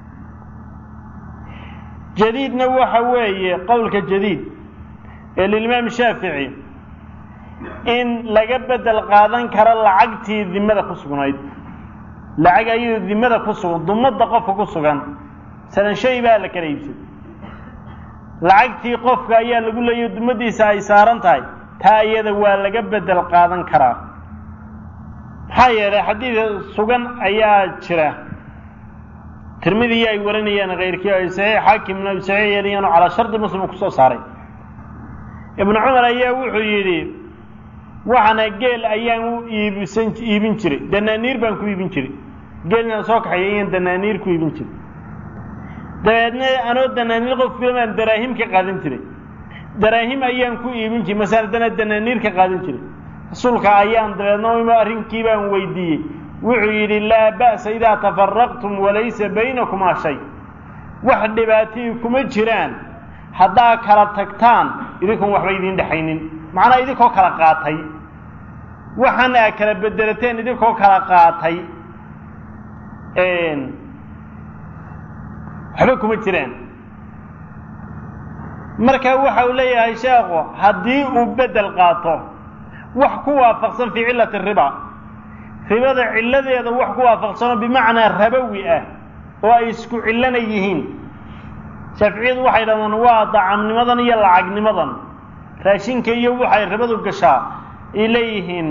jadiidna waxa weeye qowlka jadiid ee lilimaam shaafici in laga bedel qaadan karo lacagtii dimada ku sugnayd lacag ayadoo dimada ku sugan dumadda qofka ku sugan masalan shay baa la kala iibsaday lacagtii qofka ayaa lagu leeyayo dumadiisa ay saaran tahay taa iyada waa laga bedel qaadan karaa maxaa yeelay xadiid sugan ayaa jira tirmidii ay waranayaan keyrkii ay saxiix xaakimna ay saxiix yeelayaan oo calaa shardi muslim uu kusoo saaray ibnu cumar ayaa wuxuu yidhi waxaana geel ayaan u iibsan iibin jiray danaaniir baan ku iibin jiray geelnaan soo kaxeeya ayaan danaaniir ku iibin jiray dabeedna anoo danaaniir qof filamaan daraahim ka qaadan jiray daraahim ayaan ku iibin jiray masaladana danaaniir ka qaadan jiray rasuulka ayaan dabeedna imo arrinkii baan weydiiyey wuxuu yidhi laa ba'sa idaa tafaraqtum walaysa baynakumaa shay wax dhibaatayii kuma jiraan haddaa kala tagtaan idinkoon waxba idiin dhexaynin macnaa idinkoo kala qaatay waxaana aa kala bedelateen idinkoo kala qaatay waxba kuma jiraan marka waxa uu leeyahay sheekhu haddii uu bedel qaato wax ku waafaqsan fii cillati riba ribada cilladeeda wax ku waafaqsanoo bimacnaa rabowi ah oo ay isku cillana yihiin shaaficiyadu waxay dhahdaan waa dacamnimadan iyo lacagnimadan raashinka iyo waxay ribadu gashaa ay leeyihiin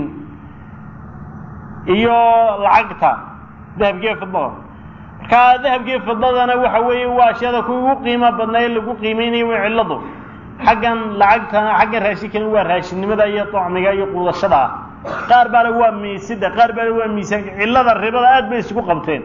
iyo lacagta dahabkiiyo fidada markaa dahabkiiyo fidadana waxa weeye waa ashyaada kuwa ugu qiimo badnaa ee lagu qiimeynaya waa cilladu xaggan lacagtana xaggan raashinkana waa raashinnimada iyo tocmiga iyo quudashada ah qaar baale waa miisida qaar baale waa miisaanka cillada ribada aad bay isku qabteen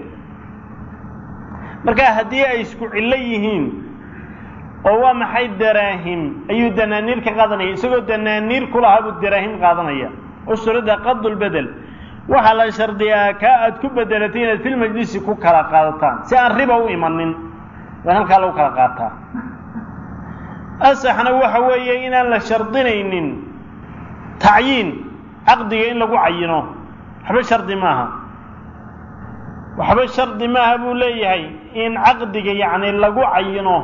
marka haddii ay isku cillo yihiin oo waa maxay daraahim ayuu danaaniir ka qaadanaya isagoo danaaniir ku lahaa buu daraahim qaadanaya usurida qadulbedel waxaa la shardiyaa kaa aad ku bedelatay inaad fil majlisi ku kala qaadataan si aan riba u imanin waa halkaa lagu kala qaataa asaxna waxa weeye inaan la shardinaynin tacyiin caqdiga in lagu cayino waxba shardi maaha waxba shardi maaha buu leeyahay in caqdiga yacni lagu cayino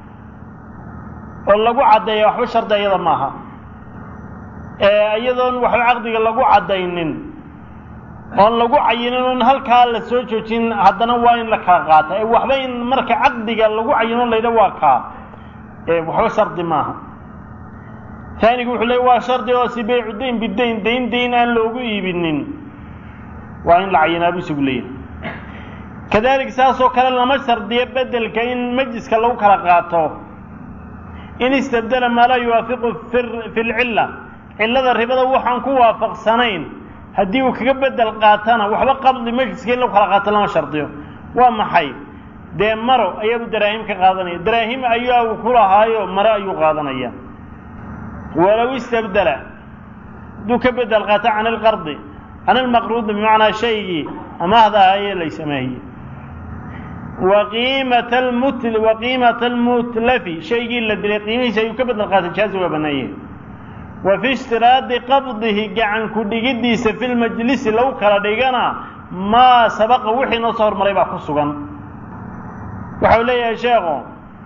oo lagu caddeeya waxba shardi iyada maaha iyadoon waxba caqdiga lagu caddaynin oon lagu cayinin oon halkaa la soo joojin haddana waa in la kala qaata ee waxba in marka caqdiga lagu cayino laydha waa kaa waxba shardi maaha taanigu wuxuu leey waa shardi oo si baycu dayn bidayn dayn dayn aan loogu iibinin waa in la cayinaa buu isagu leeyahay kadalik saasoo kale lama shardiyo bedelka in majliska lagu kala qaato in istabdela maa laa yuwaafiqu fi lcilla cillada ribada waxaan ku waafaqsanayn haddii uu kaga bedel qaatana waxba qabdi majliska in lagu kala qaato lama shardiyo waa maxay dee maro ayaabuu daraahim ka qaadanaya daraahim ayaa uu ku lahaayo maro ayuu qaadanaya walow istabdela hadduu ka bedel qaato can ilqardi can ilmaqruudi bimacnaa shaygii amaahda ahaayee laysamaahiye waqiimata almut waqiimata almutlafi shaygii la dilay qiimihiisa ayuu ka bedel qaatay jaazi waa bannaanye wa fi ishtiraadi qabdihi gacan ku dhigiddiisa fi lmajlisi lagu kala dhigana maa sabaqa wixii noo soo hormaray baa ku sugan waxa uu leeyahay sheekhu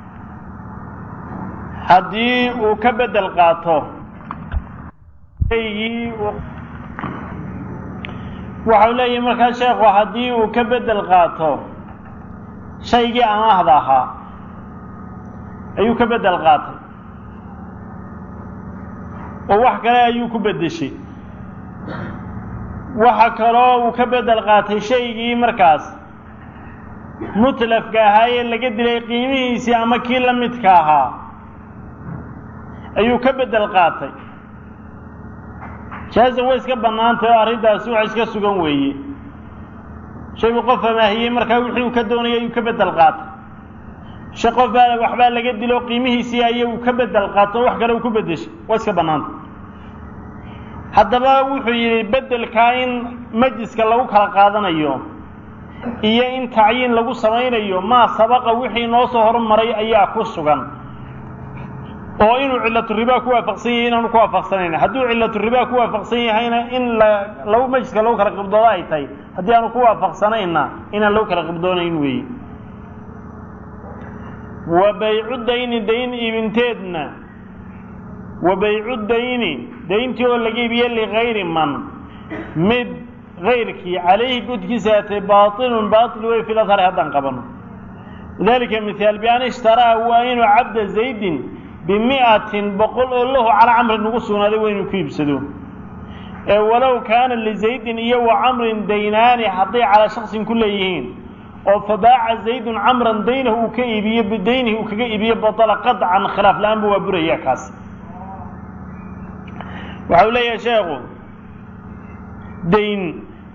haddii uu ka bedel qaato shaygii waxau leeyahay markaa sheekhu haddii uu ka bedel qaato shaygii amaahda ahaa ayuu ka bedel qaatay oo wax kale ayuu ku beddeshay waxa kaloo uu ka bedel qaatay shaygii markaas mutlafka ahaa ee laga dilay qiimihiisii ama kii la midka ahaa ayuu ka bedel qaatay jaaza way iska bannaantay oo arrintaasi wax iska sugan weeye shaygu qof amaahiyey markaa wixii uu ka doonayay ayuu ka bedel qaatay shay qof baa waxbaa laga dilo qiimihiisii ayuu ka bedel qaato o wax kale uu ku bedeshay waa iska bannaantay haddaba wuxuu yidhi beddelkaa in majliska lagu kala qaadanayo iyo in tacyiin lagu samaynayo maa sabaqa wixii noo soo hormaray ayaa ku sugan oo inuu cillatu ribaa ku waafaqsan yahay inaanu ku waafaqsanayn hadduu cillatu ribaa ku waafaqsan yahayna in la lagu majliska lagu kala qibdoodo ay tahay haddii aanu ku waafaqsanayna inaan lagu kala qibdoonayn weeye wa baycu dayni dayn iibinteedna wa baycu dayni dayntii oo laga iibiye ligayri man mid gayrkii calayhi gudkiisa atay baailun baail wey fi ladhari haddaan qabano dalika mihaal bian ishtaraa waa inuu cabda zaydin bimi'atin boqol oo lahu calaa camrin ugu sugnaaday waa inuu ku iibsado ee walow kaana lizaydin iyo wa camrin daynaani hadday calaa shaksin ku leeyihiin oo fabaaca zaydun camran daynahu uu ka iibiyo bidaynihi uu kaga iibiyo batala qadcan khilaaf la-aanba waa buraya kaas waxa uu leeyahay sheekhu dayn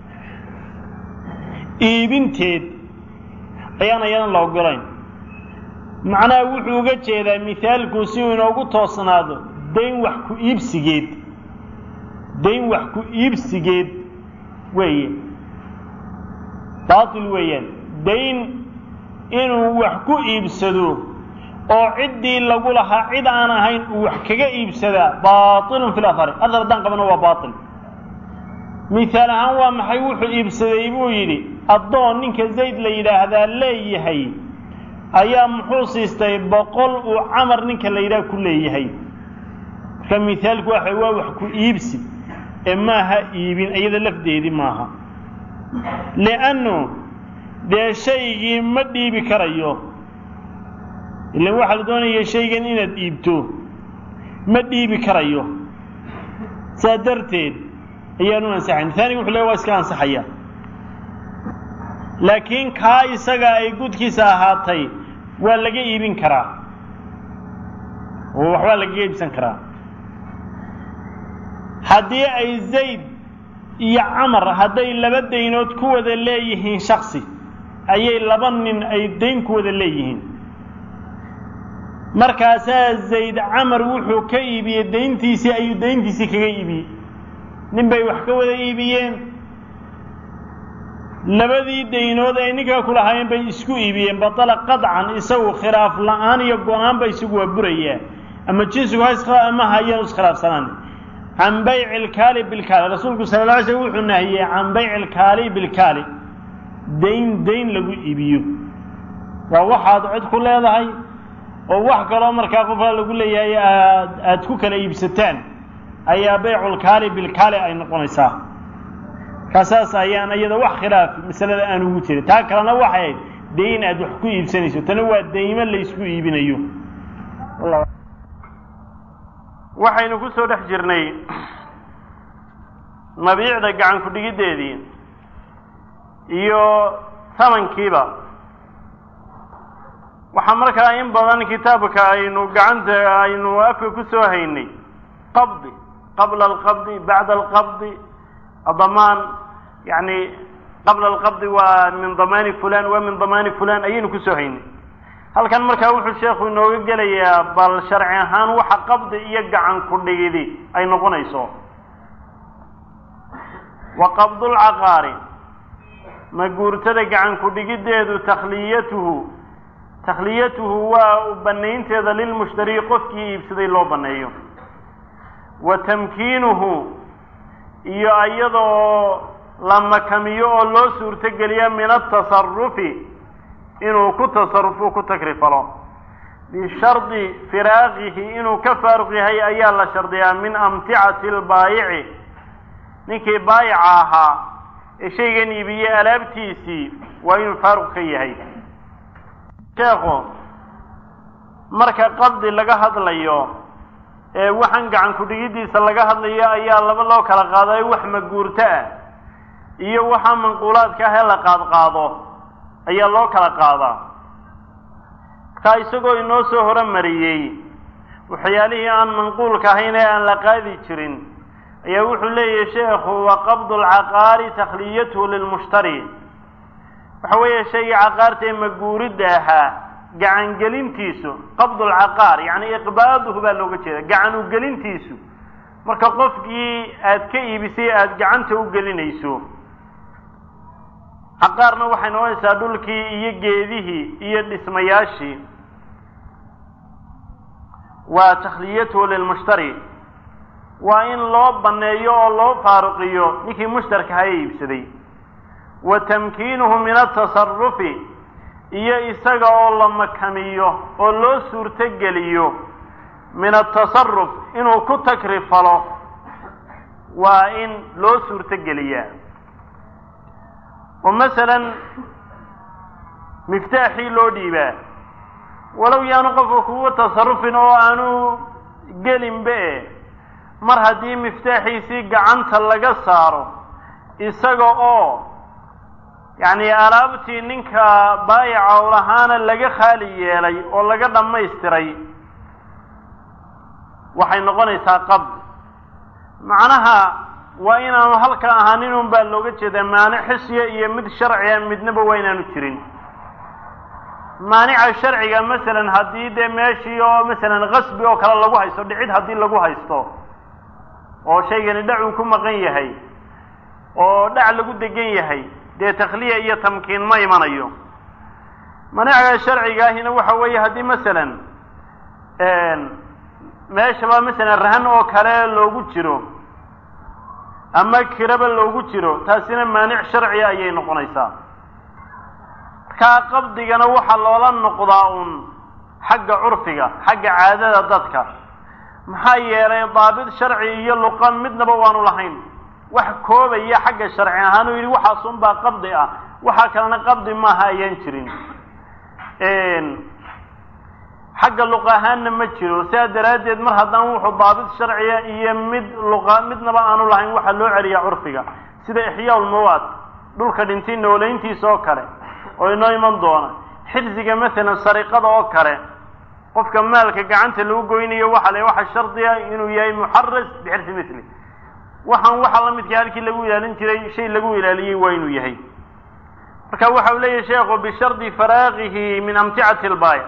iibinteed ayaan ayadan la ogolayn macnaha wuxuu uga jeedaa mihaalku si uu inoogu toosnaado dayn wax ku iibsigeed dayn wax ku iibsigeed weeye baatil weeyaan dayn inuu wax ku iibsado oo ciddii lagu lahaa cid aan ahayn uu wax kaga iibsadaa baatilun fi lahari adar haddaan qabano waa baatil mihaal ahaan waa maxay wuxuu iibsaday buu yidhi addoon ninka zayd la yidhaahdaa leeyahay ayaa muxuu siistay boqol uu camar ninka la yidhaah ku leeyahay marka mihaalku waxa waa wax ku iibsi ee maaha iibin iyada lafdeedii maaha liannu dee shaygii ma dhiibi karayo ilan waxaa la doonaya shaygan inaad iibto ma dhiibi karayo saa darteed ayaanu ansaxayn taaniga wuxu leey waa iska ansaxaya laakiin kaa isaga ay gudkiisa ahaatay waa laga iibin karaa oo waxbaa lagaga iibsan karaa haddii ay zayd iyo camar hadday laba daynood ku wada leeyihiin shaksi ayay laba nin ay dayn ku wada leeyihiin markaasaa zayd camar wuxuu ka iibiyey dayntiisii ayuu dayntiisii kaga iibiyey nin bay wax ka wada iibiyeen labadii daynood ay ninkaa ku lahaayeen bay isku iibiyeen batala qadcan isagu khilaaf la-aan iyo go-aanba isagu waa burayaa ama jinsigu ha ama hayanu iskhilaafsanaan can bayci ilkaali bilkaali rasuulku sala la alay slm wuxuu nahiyey can bayci ilkaali bilkaali dayn dayn lagu iibiyo waa waxaad cod ku leedahay oo wax kaloo markaa qofka lagu leeyahay aad aada ku kala iibsataan ayaa bayculkaali bilkaali ay noqonaysaa kaasaas ayaan iyada wax khilaaf masalada aan ugu jirin taa kalena waxay ahayd dayn aad wax ku iibsanayso tana waa daymo laysku iibinayo waxaynu ku soo dhex jirnay mabiicda gacan ku-dhigiddeedii iyo tamankiiba waxaa markaa in badan kitaabka aynu gacanta aynu afka ku soo haynay qabdi qabla alqabdi bacda alqabdi adamaan yani qabla alqabdi waa min damaani fulan waa min damaani fulan ayaynu kusoo haynay halkan markaa wuxuu sheekhu inooga gelayaa bal sharci ahaan waxa qabdi iyo gacan ku dhigidi ay noqonayso wa qabdulcaqaari ma guurtada gacan ku dhigiddeedu takhliyatuhu takhliyatuhu waa banaynteeda lilmushtari qofkii iibsaday loo baneeyo wa tamkiinuhu iyo iyadoo la makamiyo oo loo suurtogeliya min atasarufi inuu ku tasarufo ku takrifalo bishardi firaaqihi inuu ka faaruq yahay ayaa la shardiyaa min amticati lbaayici ninkii baayica ahaa ee shaygan iibiyey alaabtiisii waa inuu faaruq ka yahay sheekhu marka qabdi laga hadlayo ee waxaan gacan ku-dhigiddiisa laga hadlayo ayaa laba loo kala qaadayo wax maguurto ah iyo waxaa manquulaadka ah ee la qaadqaado ayaa loo kala qaadaa markaa isagoo inoo soo horemariyey waxyaalihii aan manquulka ahayn ee aan la qaadi jirin ayaa wuxuu leeyahay sheekhu wa qabdu lcaqaari takhliyatuhu lilmushtari waxa weeye shaygii caqaarta ee maguuridda ahaa gacangelintiisu qabdu lcaqaar yacni iqbaaduhu baa looga jeeda gacan ugelintiisu marka qofkii aada ka iibisay aada gacanta u gelinayso caqaarna waxay noqonaysaa dhulkii iyo geedihii iyo dhismayaashii waa takhliyatuhu lilmushtari waa in loo banneeyo oo loo faaruqiyo ninkii mushtarka haya iibsaday wa tamkiinuhu min atasarufi iyo isaga oo la makamiyo oo loo suurtogeliyo min atasaruf inuu ku takrifalo waa in loo suurtogeliyaa oo masalan miftaaxii loo dhiibaa walow yaanu qofka kugu tasarufin oo aanu gelinbe mar haddii miftaaxiisii gacanta laga saaro isaga oo yacni alaabtii ninka baayica u lahaana laga khaali yeelay oo laga dhammaystiray waxay noqonaysaa qabd macnaha waa inaanu halka ahaanin un baa looga jeedaa maanic xisiya iyo mid sharciga midnaba waa inaanu jirin maanica sharciga masalan haddii dee meeshii oo masalan kasbi oo kale lagu haysto dhicid haddii lagu haysto oo shaygani dhac uu ku maqan yahay oo dhac lagu degan yahay dee takhliya iyo tamkiin ma imanayo manicaga sharcigaahina waxa weeye haddii masalan meeshaba masalan rahan oo kale loogu jiro ama kiraba loogu jiro taasina maanic sharciga ayay noqonaysaa markaa qabdigana waxaa loola noqdaa uun xagga curfiga xagga caadada dadka maxaa yeelay daabit sharci iyo luqa midnaba waanu lahayn wax koobaya xagga sharci ahaan uu yidhi waxaasun baa qabdi ah waxaa kalena qabdi maaha ayaan jirin xagga luqa ahaanna ma jiro sidaa daraaddeed mar haddaan wuxuu daabit sharciya iyo mid luqa midnaba aanu lahayn waxaa loo celiyaa curfiga sida ixyaa ulmawaad dhulka dhintay nooleyntiisa oo kale oo inoo iman doona xirsiga masalan sariqada oo kale qofka maalka gacanta lagu goynayo waxa le waxa shardiga inuu yahay muxaras bixirsi misli waxaan waxaa la midka halkii lagu ilaalin jiray shay lagu ilaaliyey waa inuu yahay marka waxa uu leeyahay sheekhu bishardi faraaqihi min amticati lbaaya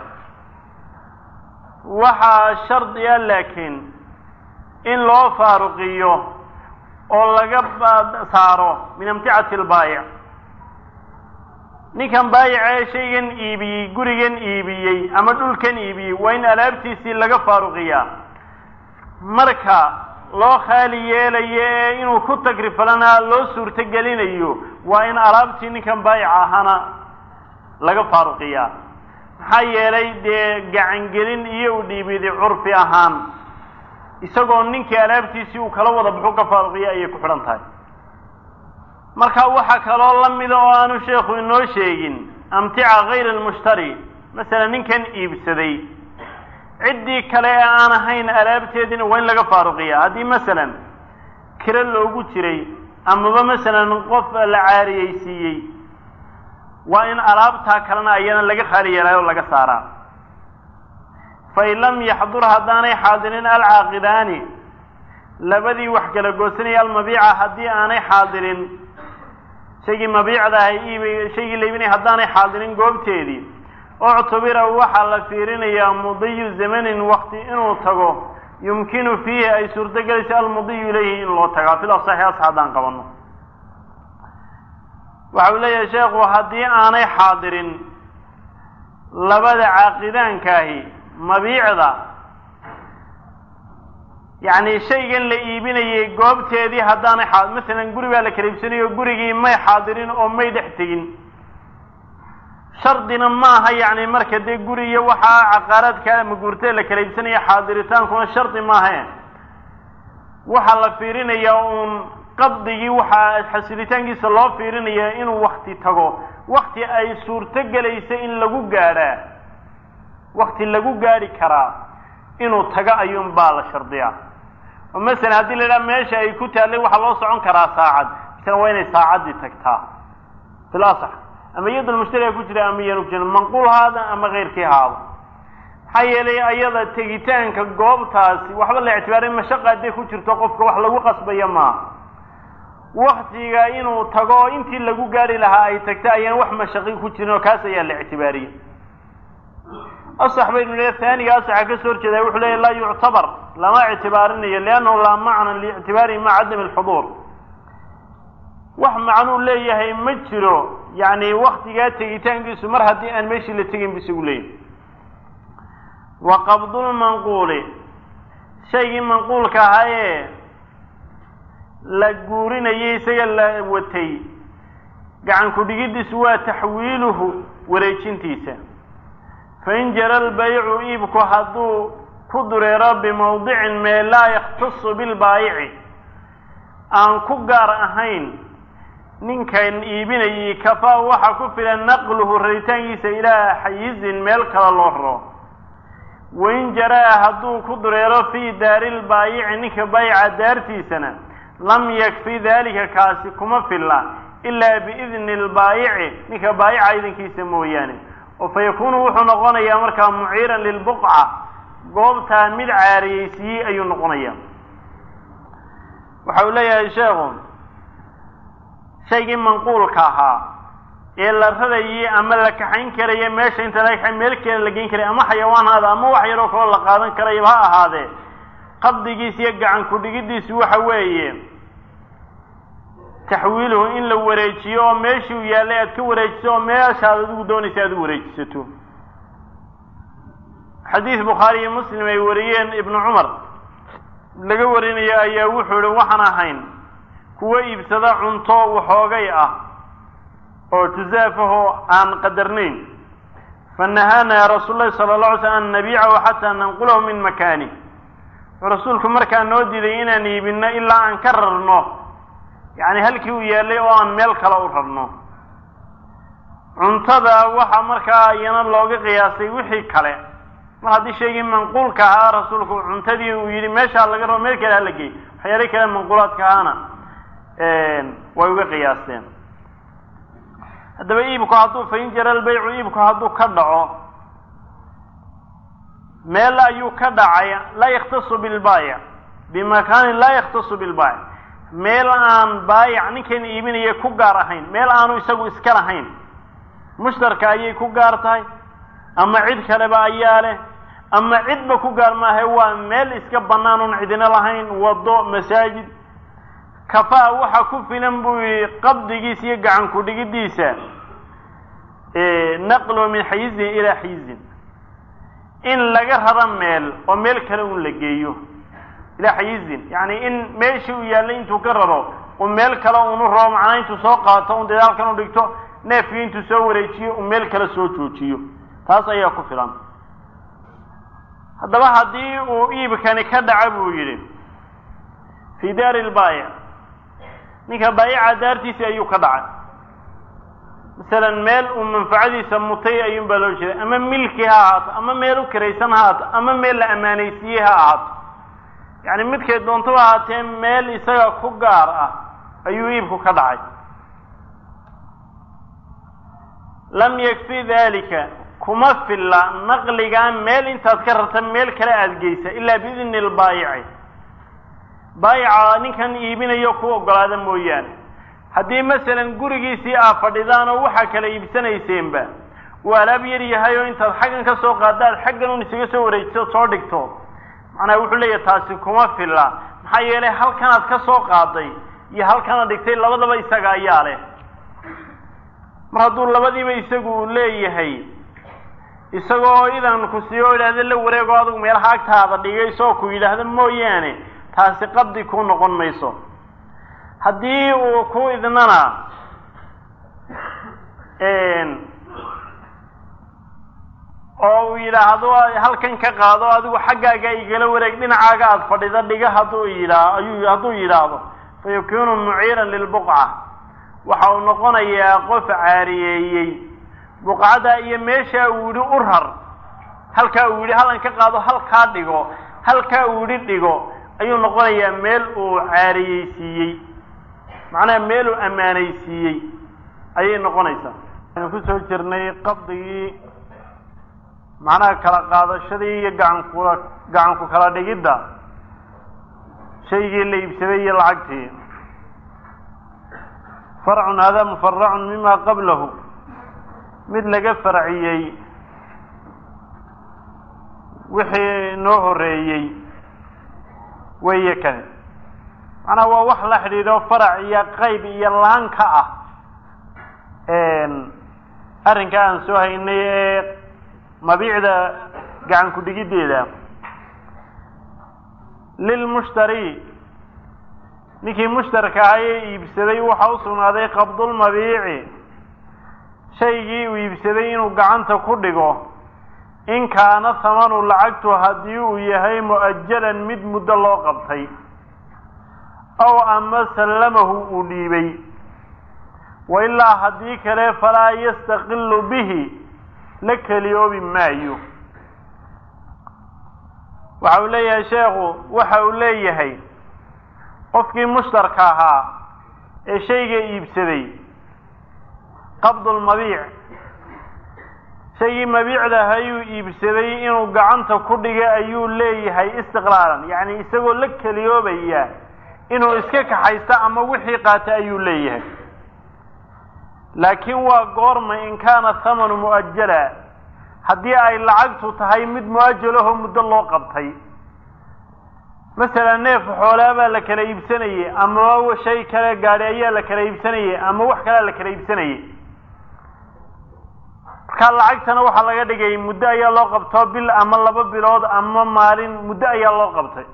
waxaa shardi a laakiin in loo faaruqiyo oo laga saaro min amticati lbaayic ninkan baayica ee shaygan iibiyey gurigan iibiyey ama dhulkan iibiyey waa in alaabtiisii laga faaruqiyaa marka loo khaali yeelayo ee inuu ku tagrifalana loo suurto gelinayo waa in alaabtii ninkan baayica ahaana laga faaruqiyaa maxaa yeelay dee gacangelin iyo u dhiibidi curfi ahaan isagoo ninkii alaabtiisii uu kala wada baxu ka faaruqiya ayay ku xidhan tahay marka waxaa kaloo la mida oo aanu sheekhu inoo sheegin amtica kayr almushtari masalan ninkan iibsaday ciddii kale ee aan ahayn alaabteediina waa in laga faaruqiya haddii masalan kiro loogu jiray amaba masalan qof la caariyeysiiyey waa in alaabtaa kalena ayana laga khaali yeelaayo o laga saaraa fain lam yaxdur haddaanay xaadirin alcaaqidaani labadii wax kala goosanaya almabiica haddii aanay xaadirin shaygii mabiicda ahay iib shaygii la iibinaya haddaanay xaadirin goobteedii uctubira waxaa la fiirinayaa mudiyu zamanin wakti inuu tago yumkinu fiihi ay suurtogelayso almudiyu ilayhi in loo tagaa fil asaxi as haddaan qabano waxa uu leeyahay sheekhu haddii aanay xaadirin labada caaqidaankaahi mabiicda yacni shaygan la iibinayay goobteedii haddaanay xaa masalan guri baa la kala iibsanayo gurigii may xaadirin oo may dhex tegin shardina maaha yacni marka dee guri iyo waxaa caqaaraadka ama guurtada la kala iibsanaya xaadiritaankuna shardi maahae waxaa la fiirinayaa uun qabdigii waxaa xasilitaankiisa loo fiirinayaa inuu wakti tago wakti ay suurto gelaysa in lagu gaadhaa wakti lagu gaadhi karaa inuu tago ayuun baa la shardiyaa oo masalan haddii la idhaha meesha ay ku taallay waxaa loo socon karaa saacad tana waa inay saacaddii tagtaa fil asax ama iyadul mushtariga ku jira ama iyaanu ku jirin manquul haada ama keyrkii haada maxaa yeelay ayada tegitaanka goobtaasi waxba la ictibaaray mashaqa hadday ku jirto qofka wax lagu qasbaya maaha waktiga inuu tago oo intii lagu gaari lahaa ay tagta ayaan wax mashaqi ku jirin oo kaas ayaa la ictibaariyey asax baynu le haaniga asaxa ka soo horjeeda wuxuu leeya laa yuctabar lama ictibaarinayo liannahu laa macna liictibaarihi maca cadami alxuduur wax macnuu leeyahay ma jiro yacni waktigaa tegitaankiisu mar haddii aan meeshii la tegin bu isagu leeyahay wa qabdulmanquuli shaygii manquulka ahaayee la guurinayay isaga la watay gacan ku-dhigiddiisu waa taxwiiluhu wareejintiisa fain jara albaycu iibku hadduu ku dureero bimawdicin mee laa yakhtasu bilbaayici aan ku gaar ahayn ninkan iibinayay kafaa waxaa ku filan naqluhu raritaankiisa ilaa xayizin meel kale loo raro wain jaraa hadduu ku dureero fii daari lbaayici ninka baayica daartiisana lam yakfi dalika kaasi kuma filla ilaa biidni lbaayici ninka baayica idankiisa mooyaane oo fa yakuunu wuxuu noqonayaa markaa muciiran lilbuqca goobtaa mid caariyeysiiyey ayuu noqonayaa waxa uu leeyahay sheekhu shaygii manquulka ahaa ee la rarayay ama la kaxayn karaya meesha inta laga kaxay meel kale la geyn karay ama xayawaan haada ama wax yaroo kaloo la qaadan karayaba ha ahaadee qabdigiis iyo gacan ku-dhigiddiisu waxa weeye taxwiiluhu in la wareejiyo oo meeshii uu yaallay aad ka wareejiso oo meeshaad adigu doonaysa aad u wareejisato xadiis bukhaari iyo muslim ay wariyeen ibnu cumar laga warinayo ayaa wuxuu ihi waxaan ahayn kuwa iibsada cunto waxoogay ah oo jusaafahoo aan qadarnayn fanahaana rasuul lahi sala la alay slam an nabiicahu xataa nanqulahu min makaani wuxuu rasuulku markaa noo diiday inaan iibinno ilaa aan ka rarno yacni halkii uu yaallay oo aan meel kale u rarno cuntada waxaa markaa iyana looga qiyaasay wixii kale mar haddii shaygii manquulka ahaa rasuulku cuntadii uu yidhi meeshaa laga rabo meel kale hala geey waxyaala kale manquulaadka ahaana way uga qiyaasteen haddaba iibku hadduu fain jara albaycu iibku hadduu ka dhaco meel ayuu ka dhacay laa yakhtasu bilbaayic bimakaanin laa yakhtasu bilbaayic meel aan baayic ninkan iibinaya ku gaar ahayn meel aanu isagu iska lahayn mushtarka ayay ku gaar tahay ama cid kaleba ayaa leh ama cidba ku gaar maahe waa meel iska bannaan oon cidina lahayn waddo masaajid kafaa waxa ku filan buu yihi qabdigiisa iyo gacan ku-dhigiddiisa naqlu min xayizin ilaa xayizin in laga raro meel oo meel kale un la geeyo ilaa xayizin yacni in meeshii uu yaallay intuu ka raro uu meel kale unu rabo macnaa intuu soo qaato un dadaalkan u dhigto neefkii intuu soo wareejiyo uu meel kale soo joojiyo taas ayaa ku filan haddaba haddii uu iibkani ka dhaca buu yidhi fii daari lbaayic ninka baayica daartiisi ayuu ka dhacay masalan meel uu manfacadiisa mutay ayuun baa loo jeeday ama milki ha ahaato ama meel u kiraysan ha ahaato ama meel la ammaanaysiiyey ha ahaato yacni midkay doontaba ahaatee meel isaga ku gaar ah ayuu iibku ka dhacay lam yakfi dalika kuma filla naqligaa meel intaad ka rarta meel kale aada geysa ilaa biidni lbaayici baayica ninkan iibinayo ku ogolaada mooyaane haddii masalan gurigiisii aad fadhidaan oo waxaa kala iibsanayseenba uu alaab yar yahay oo intaad xaggan ka soo qaadaad xaggan un isaga soo wareejiso soo dhigto macnaha wuxuu leeyahay taasi kuma filla maxaa yeelay halkanaad ka soo qaaday iyo halkanaad dhigtay labadaba isaga ayaa leh mar hadduu labadiiba isagu uu leeyahay isagoo idan ku siiyo oo idhahda la wareego adigu meelaha agtaada dhigayso oo ku yidhaahda mooyaane taasi qabdi kuu noqon mayso haddii uu ku idnana oo uu yidhaahdo halkan ka qaado adigu xaggaaga igala wareeg dhinacaaga aada fadhida dhiga hadduu yidhaa ayuu hadduu yidhaahdo fa yakuunu muciiran lilbuqca waxa uu noqonayaa qof caariyeeyey buqcada iyo meesha uu yidhi u rar halkaa uu yidhi halkan ka qaado halkaa dhigo halkaa uu yidhi dhigo ayuu noqonayaa meel uu caariyeysiiyey macnaha meeluu ammaanaysiiyey ayay noqonaysaa waxaynu ku soo jirnay qabdigii macnaha kala qaadashadii iyo gacankula gacanku kala dhigidda shaygii la iibsaday iyo lacagtii farcun hada mufaracun mima qablahu mid laga farciyey wixii noo horeeyey weeye kani macnaha waa wax la xidhiidho farac iyo qayb iyo laan ka ah arrinka aan soo haynay ee mabiicda gacan ku dhigiddeeda lilmushtari ninkii mushtarka ahaa ee iibsaday waxa u sugnaaday qabdulmabiici shaygii uu iibsaday inuu gacanta ku dhigo in kaana hamanu lacagtu haddii uu yahay mu'ajalan mid muddo loo qabtay ow ama sallamahu uu dhiibay wa ilaa haddii kale falaa yastaqilu bihi la keliyoobi maayo waxa uu leeyahay sheekhu waxa uu leeyahay qofkii mushtarka ahaa ee shayga iibsaday qabdulmabiic shaygii mabiicda ayuu iibsaday inuu gacanta ku dhiga ayuu leeyahay istiqlaalan yacni isagoo la keliyoobaya inuu iska kaxaysto ama wixii qaata ayuu leeyahay laakiin waa goorma in kaana thamanu mu'ajala haddii ay lacagtu tahay mid mu'ajalahoo muddo loo qabtay masalan neef xoolaa baa la kala iibsanayey ama shay kale gaadhi ayaa la kala iibsanayey ama wax kalea la kala iibsanayey markaa lacagtana waxaa laga dhigay muddo ayaa loo qabtoo bil ama laba bilood ama maalin muddo ayaa loo qabtay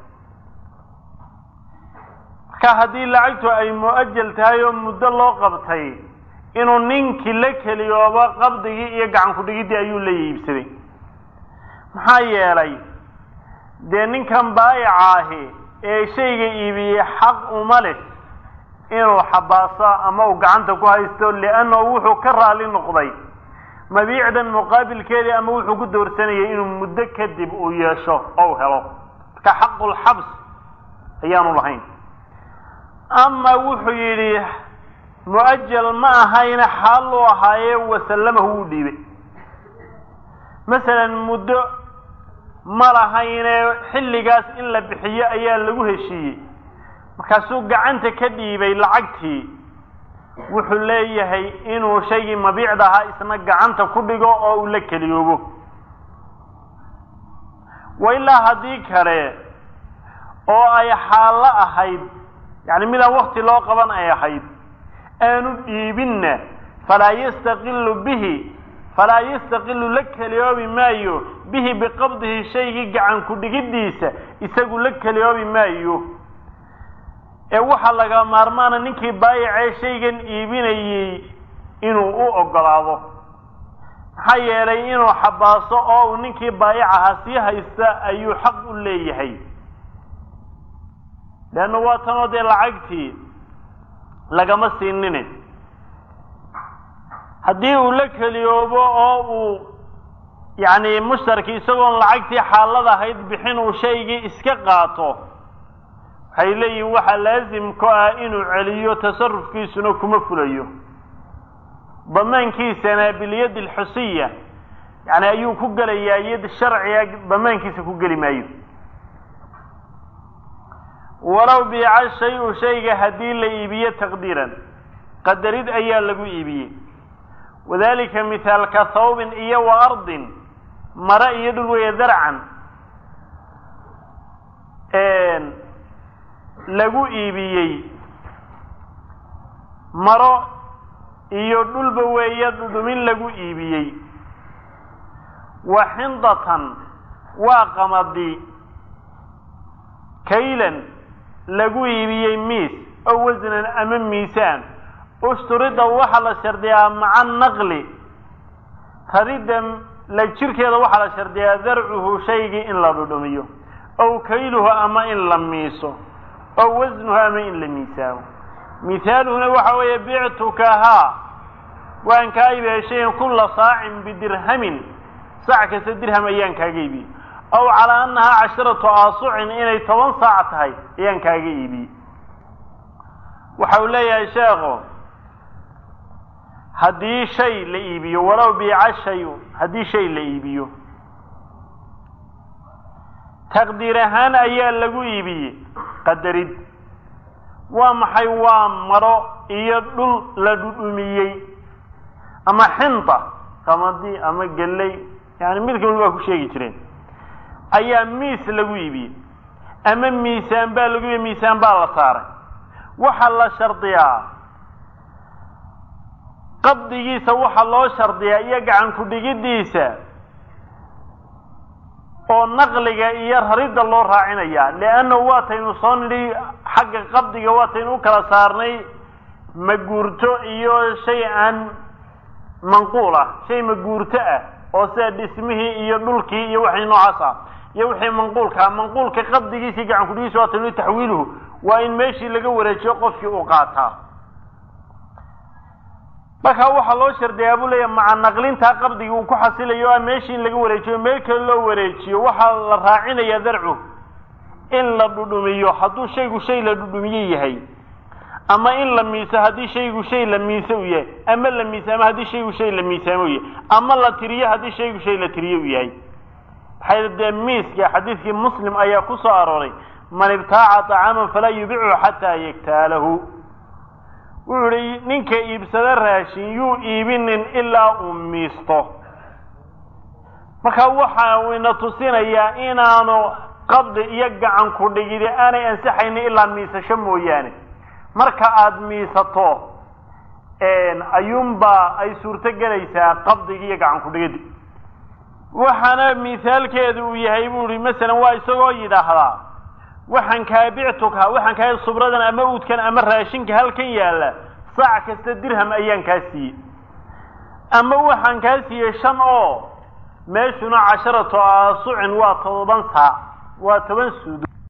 marka haddii lacagtu ay mu'ajal tahay oo muddo loo qabtay inuu ninkii la keliyoobo qabdigii iyo gacan ku-dhigiddii ayuu la iibsaday maxaa yeelay dee ninkan baayica ahi ee shayga iibiyey xaq uma leh inuu xabaaso ama uu gacanta ku haysto liannahu wuxuu ka raali noqday mabiicdan muqaabilkeedii ama wuxuu ku doorsanayay inuu muddo kadib uu yeesho ou helo marka xaqulxabs ayaanu lahayn ama wuxuu yidhi mu'ajal ma ahayna xaal uu ahaaye wasallamahu wuu dhiibay masalan muddo ma lahayne xilligaas in la bixiyo ayaa lagu heshiiyey markaasuu gacanta ka dhiibay lacagtii wuxuu leeyahay inuu shaygii mabiicda ahaa isna gacanta ku dhigo oo uu la keliyoobo wa ilaa haddii kale oo ay xaallo ahayd yacni midaan wakti loo qaban ay ahayd aanu dhiibinna falaa yastaqilu bihi falaa yastaqilu la keliyoobi maayo bihi biqabdihi shaygii gacan ku dhigiddiisa isagu la keliyoobi maayo ee waxaa laga maarmaana ninkii baayicee shaygan iibinayey inuu u ogolaado maxaa yeelay inuu xabaaso oo uu ninkii baayic ahaa sii haysta ayuu xaq u leeyahay leanna waa tanoo dee lacagtii lagama siinine haddii uu la keliyoobo oo uu yacni mushtarki isagoon lacagtii xaalada ahayd bixin uu shaygii iska qaato waxay leeyihin waxaa laasim ku ah inuu celiyo tasarufkiisuna kuma fulayo damaankiisana bilyadi alxusiya yani ayuu ku gelayaa yad sharciga damaankiisa ku geli maayo walow biica shay-u shayga haddii la iibiyo taqdiiran qadarid ayaa lagu iibiyey wadalika mithaalka thawbin iyo wa ardin mare iyo dhul weeye darcan lagu iibiyey maro iyo dhulba weeye dhudhumin lagu iibiyey wa xindatan waa qamadi kaylan lagu iibiyey miis oo wasnan ama miisaan usturida waxaa la shardiyaa maca naqli raridda la jirkeeda waxaa la shardiyaa darcuhu shaygii in la dhudhumiyo ow kayluhu ama in la miiso ow wasnuhu ama in la miisaamo mihaaluhuna waxa weeye bictukahaa waan kaa ibeeshayn kulla saacin bidirhamin saac kasta dirham ayaan kaaga iibiyey ow calaa annahaa casharatu aasucin inay toban saac tahay ayaan kaaga iibiyey waxa uu leeyahay sheekhu haddii shay la iibiyo walow biica shayu haddii shay la iibiyo taqdiir ahaan ayaa lagu iibiyey qadarid waa maxay waa maro iyo dhul la dhudhumiyey ama xinta qamadi ama gelley yani mid kal waa ku sheegi jireen ayaa miis lagu iibiyey ama miisaan baa lagu iibiyey miisaan baa la saaray waxaa la shardiyaa qabdigiisa waxaa loo shardiyaa iyo gacan ku-dhigiddiisa oo naqliga iyo raridda loo raacinayaa leannahu waataynu soo nidhi xagga qabdiga waataynu u kala saarnay maguurto iyo shay aan manquul ah shay maguurto ah oo sida dhismihii iyo dhulkii iyo waxay noocaas ah iyo wixii manquulka ah manquulka qabdigiisii gacan kudhigiisa waataynu taxwiiluhu waa in meeshii laga wareejiyo qofkii uu qaataa markaa waxaa loo shardiyaa buu leeyahay maca naqlintaa qabdiga uu ku xasilayo o meeshii in laga wareejiyo meel kale loo wareejiyo waxaa la raacinayaa darcu in la dhudhumiyo hadduu shaygu shay la dhudhumiye yahay ama in la miiso haddii shaygu shay la miise u yahay ama la miisaamo haddii shaygu shay la miisaamo u yahay ama la tiriyo haddii shaygu shay la tiriyo u yahay maxay dee miiska xadiidkii muslim ayaa ku soo arooray man ibtaaca طacaaman falaa yubichu xataa yaktaalahu wuxuu ihi ninka iibsado raashin yuu iibinin ilaa uu miisto marka waxa uu ina tusinayaa inaanu qabdi iyo gacan ku dhigidi aanay ansixaynin ilaa miisasho mooyaane marka aada miisato ayuunbaa ay suurto gelaysaa qabdigi iyo gacan ku-dhigidi waxaana misaalkeedu uu yahay buu ihi masalan waa isagoo yidhaahdaa waxaan kaa bictuka waxaan kaa subradan ama uudkan ama raashinka halkan yaalla saac kasta dirham ayaan kaa siiyey ama waxaan kaa siiyey shan oo meeshuna casharatu aasucin waa todoban saac waa toban suudo